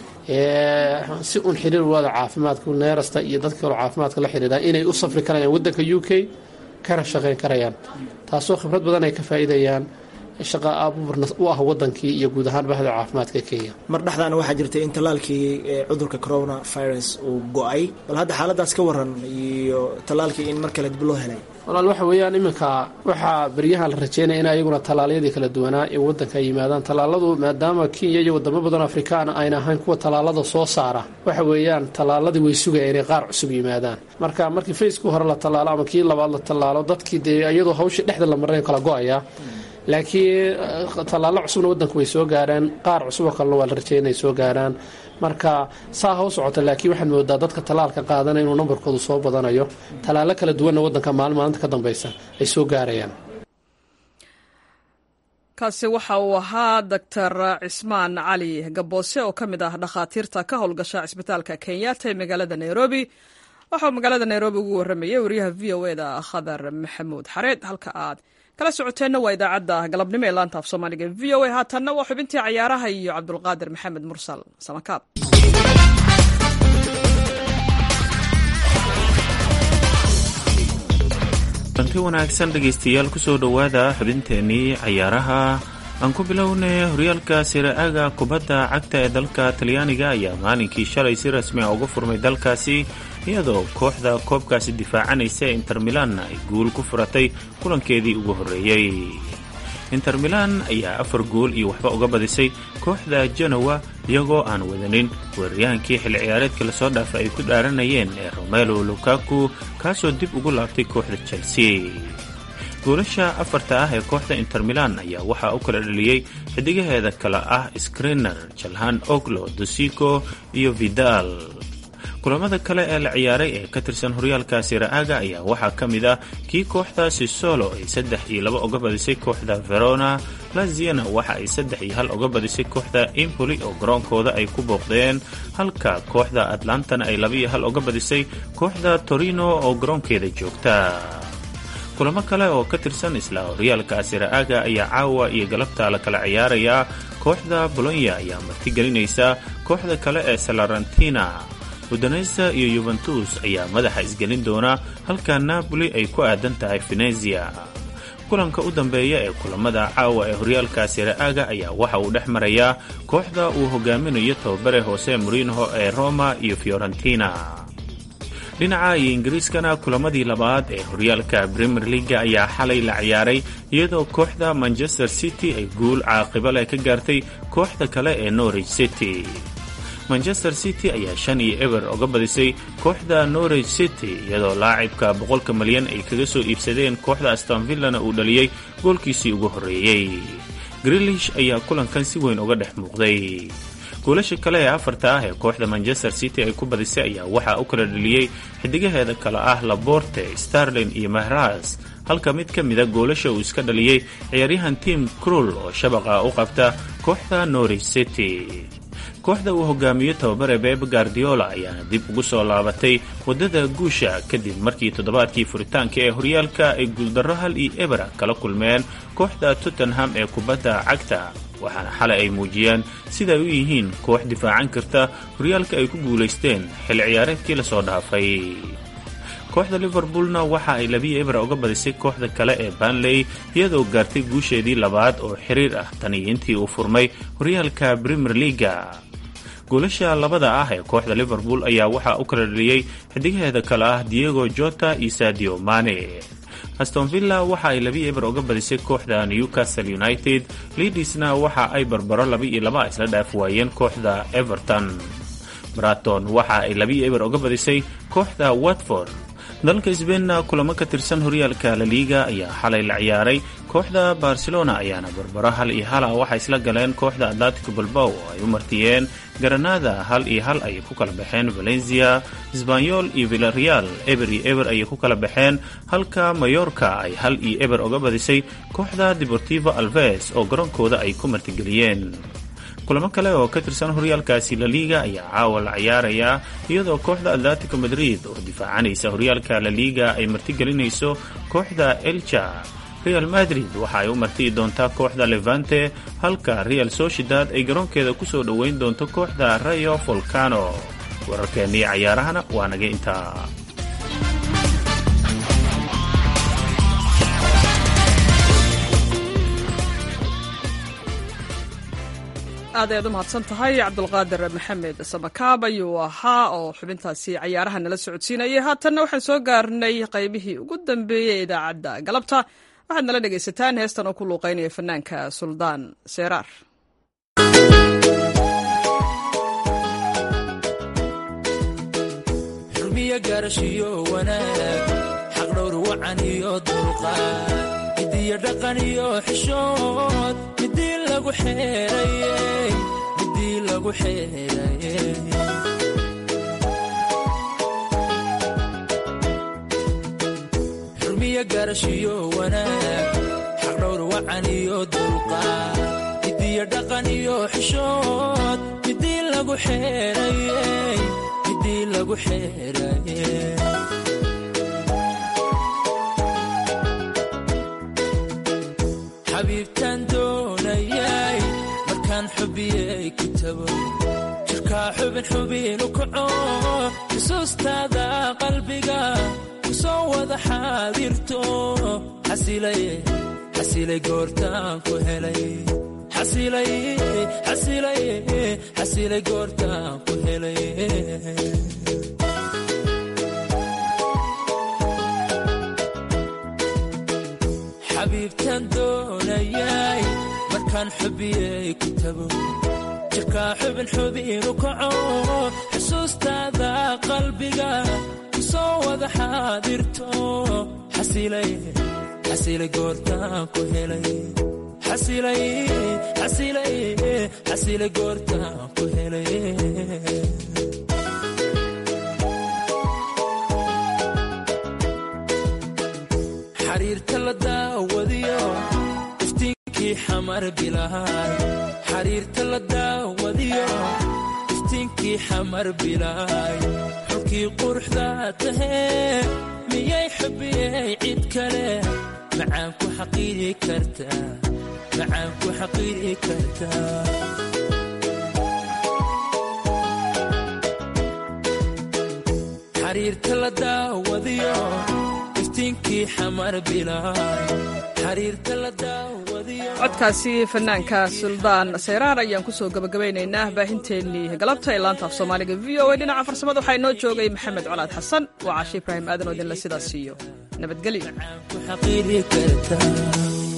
U: si un xiriir wada caafimaadka neerasta iyo dadka kaloo caafimaadka la xiriiraan inay u safri karayaan wadanka u k kana shaqayn karayaan taasoo khibrad badan ay ka faa'iidayaan shaqa abuurna u ah wadankii iyo guud ahaan bahda caafimaadka kenya
V: mar dhexdaana waxaa jirtay in tallaalkii cudurka corona virus uu go-ay bal hadda xaaladaas ka waran iyo tallaalkii in mar kale dib loo helay
U: walaal waxa weeyaan iminka waxaa beryahan la rajeynaya in ayaguna tallaalyadii kala duwanaa ee wadanka ay yimaadaan tallaaladu maadaama kenya iyo wadamo badan afrikaan ayna ahayn kuwa tallaalada soo saara waxa weeyaan tallaaladii way sugaya inay qaar cusub yimaadaan marka markii facekii hore la tallaalo ama kii labaad la tallaalo dadkii dee iyadoo hawshii dhexda la maray kala go-aya laakiin tallaalo cusubna wadanku way soo gaaraan qaar cusuboo kalena waa la rajeeya inay soo gaaraan marka saa ha u socota laakiin waxaad moodaa dadka tallaalka qaadana inuu nambarkoodu soo badanayo tallaalo kala duwanna wadanka maalin maalinta ka dambeysa ay soo gaarayaan
A: kaasi waxa uu ahaa doctor cismaan cali gaboose oo ka mid ah dhakhaatiirta ka howlgasha cisbitaalka kenyatta ee magaalada nairobi waxauu magaalada nairobi ugu waramayay wariyaha v o e da khadar maxamuud xareed halka aad kala socoteenna waa idaacadda galabnimo ee laanta af soomaaliga v o a haatanna waa xubintii cayaaraha iyo cabdulqaadir maxamed mursal samakaab
D: danti wanaagsan dhegaystayaal kusoo dhowaada xubinteennii cayaaraha aan ku bilownay horyaalka siraaga kubadda cagta ee dalka talyaaniga ayaa maalinkii shalay si rasmi a uga furmay dalkaasi iyadoo kooxda koobkaasi difaacanaysa inter milan ay guul ku furatay kulankeedii ugu horreeyey inter milan ayaa afar gool iyo waxba uga badisay kooxda genowa iyagoo aan wadanin weeraryahankii xilli ciyaareedka lasoo dhaafa ay ku dhaaranayeen ee romelo lukaku kaasoo dib ugu laabtay kooxda chelsea goolasha afarta ah ee kooxda inter milan ayaa waxaa u kala dhaliyey xidigaheeda kale ah skriner jalhan oglo dosico iyo vidal kulamada kale ee la ciyaaray ee ka tirsan horyaalka siraaga ayaa waxaa ka mid ah kii kooxda sisolo ay saddex iyo laba uga badisay kooxda verona laziana waxa ay saddex iyo hal uga badisay kooxda impoli oo garoonkooda ay ku booqdeen halka kooxda atlantana ay laba iyo hal uga badisay kooxda torino oo garoonkeeda joogta kulamo kale oo ka tirsan isla horyaalka siraaga ayaa caawa iyo galabta la kala ciyaarayaa kooxda bolonya ayaa martigelinaysa kooxda kale ee salarantina udanesa iyo yuventus ayaa madaxa isgelin doona halka napoli ay ku aadan tahay venezia kulanka u dambeeya ee kulamada caawa ee horyaalka siraaga ayaa waxa uu dhex marayaa kooxda uu hogaaminayo tababare hoose murinho ee roma iyo fiorentina dhinaca iyo ingiriiskana kulamadii labaad ee horyaalka premier leaga ayaa xalay la ciyaaray iyadoo kooxda manchester city ay guul caaqibo leh ka gaartay kooxda kale ee norwich city manchester city ayaa shan iyo eber oga badisay kooxda norwich city iyadoo laacibka boqolka malyan ay kaga soo iibsadeen kooxda astonvillana uu dhaliyey goolkiisii ugu horreeyey grilish ayaa kulankan si weyn uga dhex muuqday goolasha kale ee afarta ah ee kooxda manchester city ay ku badisay ayaa waxaa u kala dhaliyey xidigaheeda kale ah laborte starlin iyo mahras halka mid ka mida goolasha uu iska dhaliyey ciyaaryahan tim crull oo shabaqa u qabta kooxda norwich city kooxda uu hogaamiyo tababare beb guardiola ayaana dib ugu soo laabatay waddada guusha kadib markii toddobaadkii furitaanka ee horyaalka ay guuldarro hal iyo ebera kala kulmeen kooxda tottenham ee kubadda cagta waxaana xalay ay muujiyeen siday u yihiin koox difaacan karta horyaalka ay ku guulaysteen xilli ciyaareedkii lasoo dhaafay kooxda liverpoolna waxa ay labiyo ebra uga badisay kooxda kale ee banley iyadoo gaartay guusheedii labaad oo xiriir ah tan iyo intii uu furmay horyaalka premier leaga goolasha labada ah ee kooxda liverpool ayaa waxaa u kala dhaliyey xidigaheeda kale ah diego jota iyo sadio mane aston villa waxa ay labi eber uga badisay kooxda newcastle united liidisna waxa ay barbaro laba iyo laba isla dhaaf waayeen kooxda everton braton waxa ay labi eber uga badisay kooxda watford dalka sbeinna kulamo ka tirsan horyaalka laliiga ayaa xalay la ciyaaray kooxda barcelona ayaana barbaro hal iyo hala waxay isla galeen kooxda atlatico balbow oo ay u martiyeen garanada hal iyo hal ayay ku kala baxeen valencia sbanyol iyo villareal eber iyo eber ayay ku kala baxeen halka mayorka ay hal iyo eber uga badisay kooxda deportivo alves oo garoonkooda ay ku martigeliyeen kulamo kale oo ka tirsan horyaalkaasi laliiga ayaa caawa la ciyaaraya iyadoo kooxda atlatico madrid oo difaacanaysa horyaalka laliiga ay martigelinayso kooxda elja real madrid waxa ay u martiyi doontaa kooxda levante halka real sociedad ay garoonkeeda ku soo dhoweyn doonto kooxda rayo volcano wararkeennii cayaarahana waa naga intaa
A: aad ayaad u mahadsan tahay cabdulqaadir maxamed samakaab ayuu ahaa oo xubintaasi cayaaraha nala socodsiinayay haatanna waxaan soo gaarnay qaybihii ugu dambeeyey ee idaacadda galabta waxaad nala dhegaysataan heestan oo ku luuqaynaya fanaanka suldaan seeraar
C: xurmiyo gaarashiyo wanaag xaqdhowr wacan iyo dulqaad midiyo dhaqan iyo xishood midii lagu xeerayey midii lagu xeerayey xurmiyo gaarashiyo wanaag xaqdhowr wacan iyo dulqaad midiyo dhaqan iyo xishood midii lagu xeerayey midii lagu xeerayey xabiibtaan doonayay markaan xubiyey ku tago jirkaa xubin xubin u kaco xusuustaada qalbiga ku soo wada xaadirto xasilay goortaan ku helay xasilay goortaan ku helay xabiibtaan doonayay markaan xubiyey ku tago jirkaa xubin xubin u kaco xusuustaada qalbiga ku soo wada xaadirto xasilay goortaan ku helay xasilay goortaan ku helay xariirta la daawadiyo iftiinkii xamar bilaay xariirta la daawadiyo iftiinkii xamar bilaay xulkii quruxda tahee miyay xubiyey cid kale macaan ku xaqiiri kartaa macaan ku xaqiiri kartaa xariirta la daawadiyo iftiinkii xamar bilaay xariirta la daawadiyo
A: codkaasi fanaanka suldaan seyraar ayaan kusoo gabagabaynaynaa baahinteennii galabta ee laanta af soomaaliga v o a dhinaca farsamada waxaa inoo joogay maxamed colaad xasan waa cashe ibraahim aadan oo idinle sidaas siiyo nabadgelyo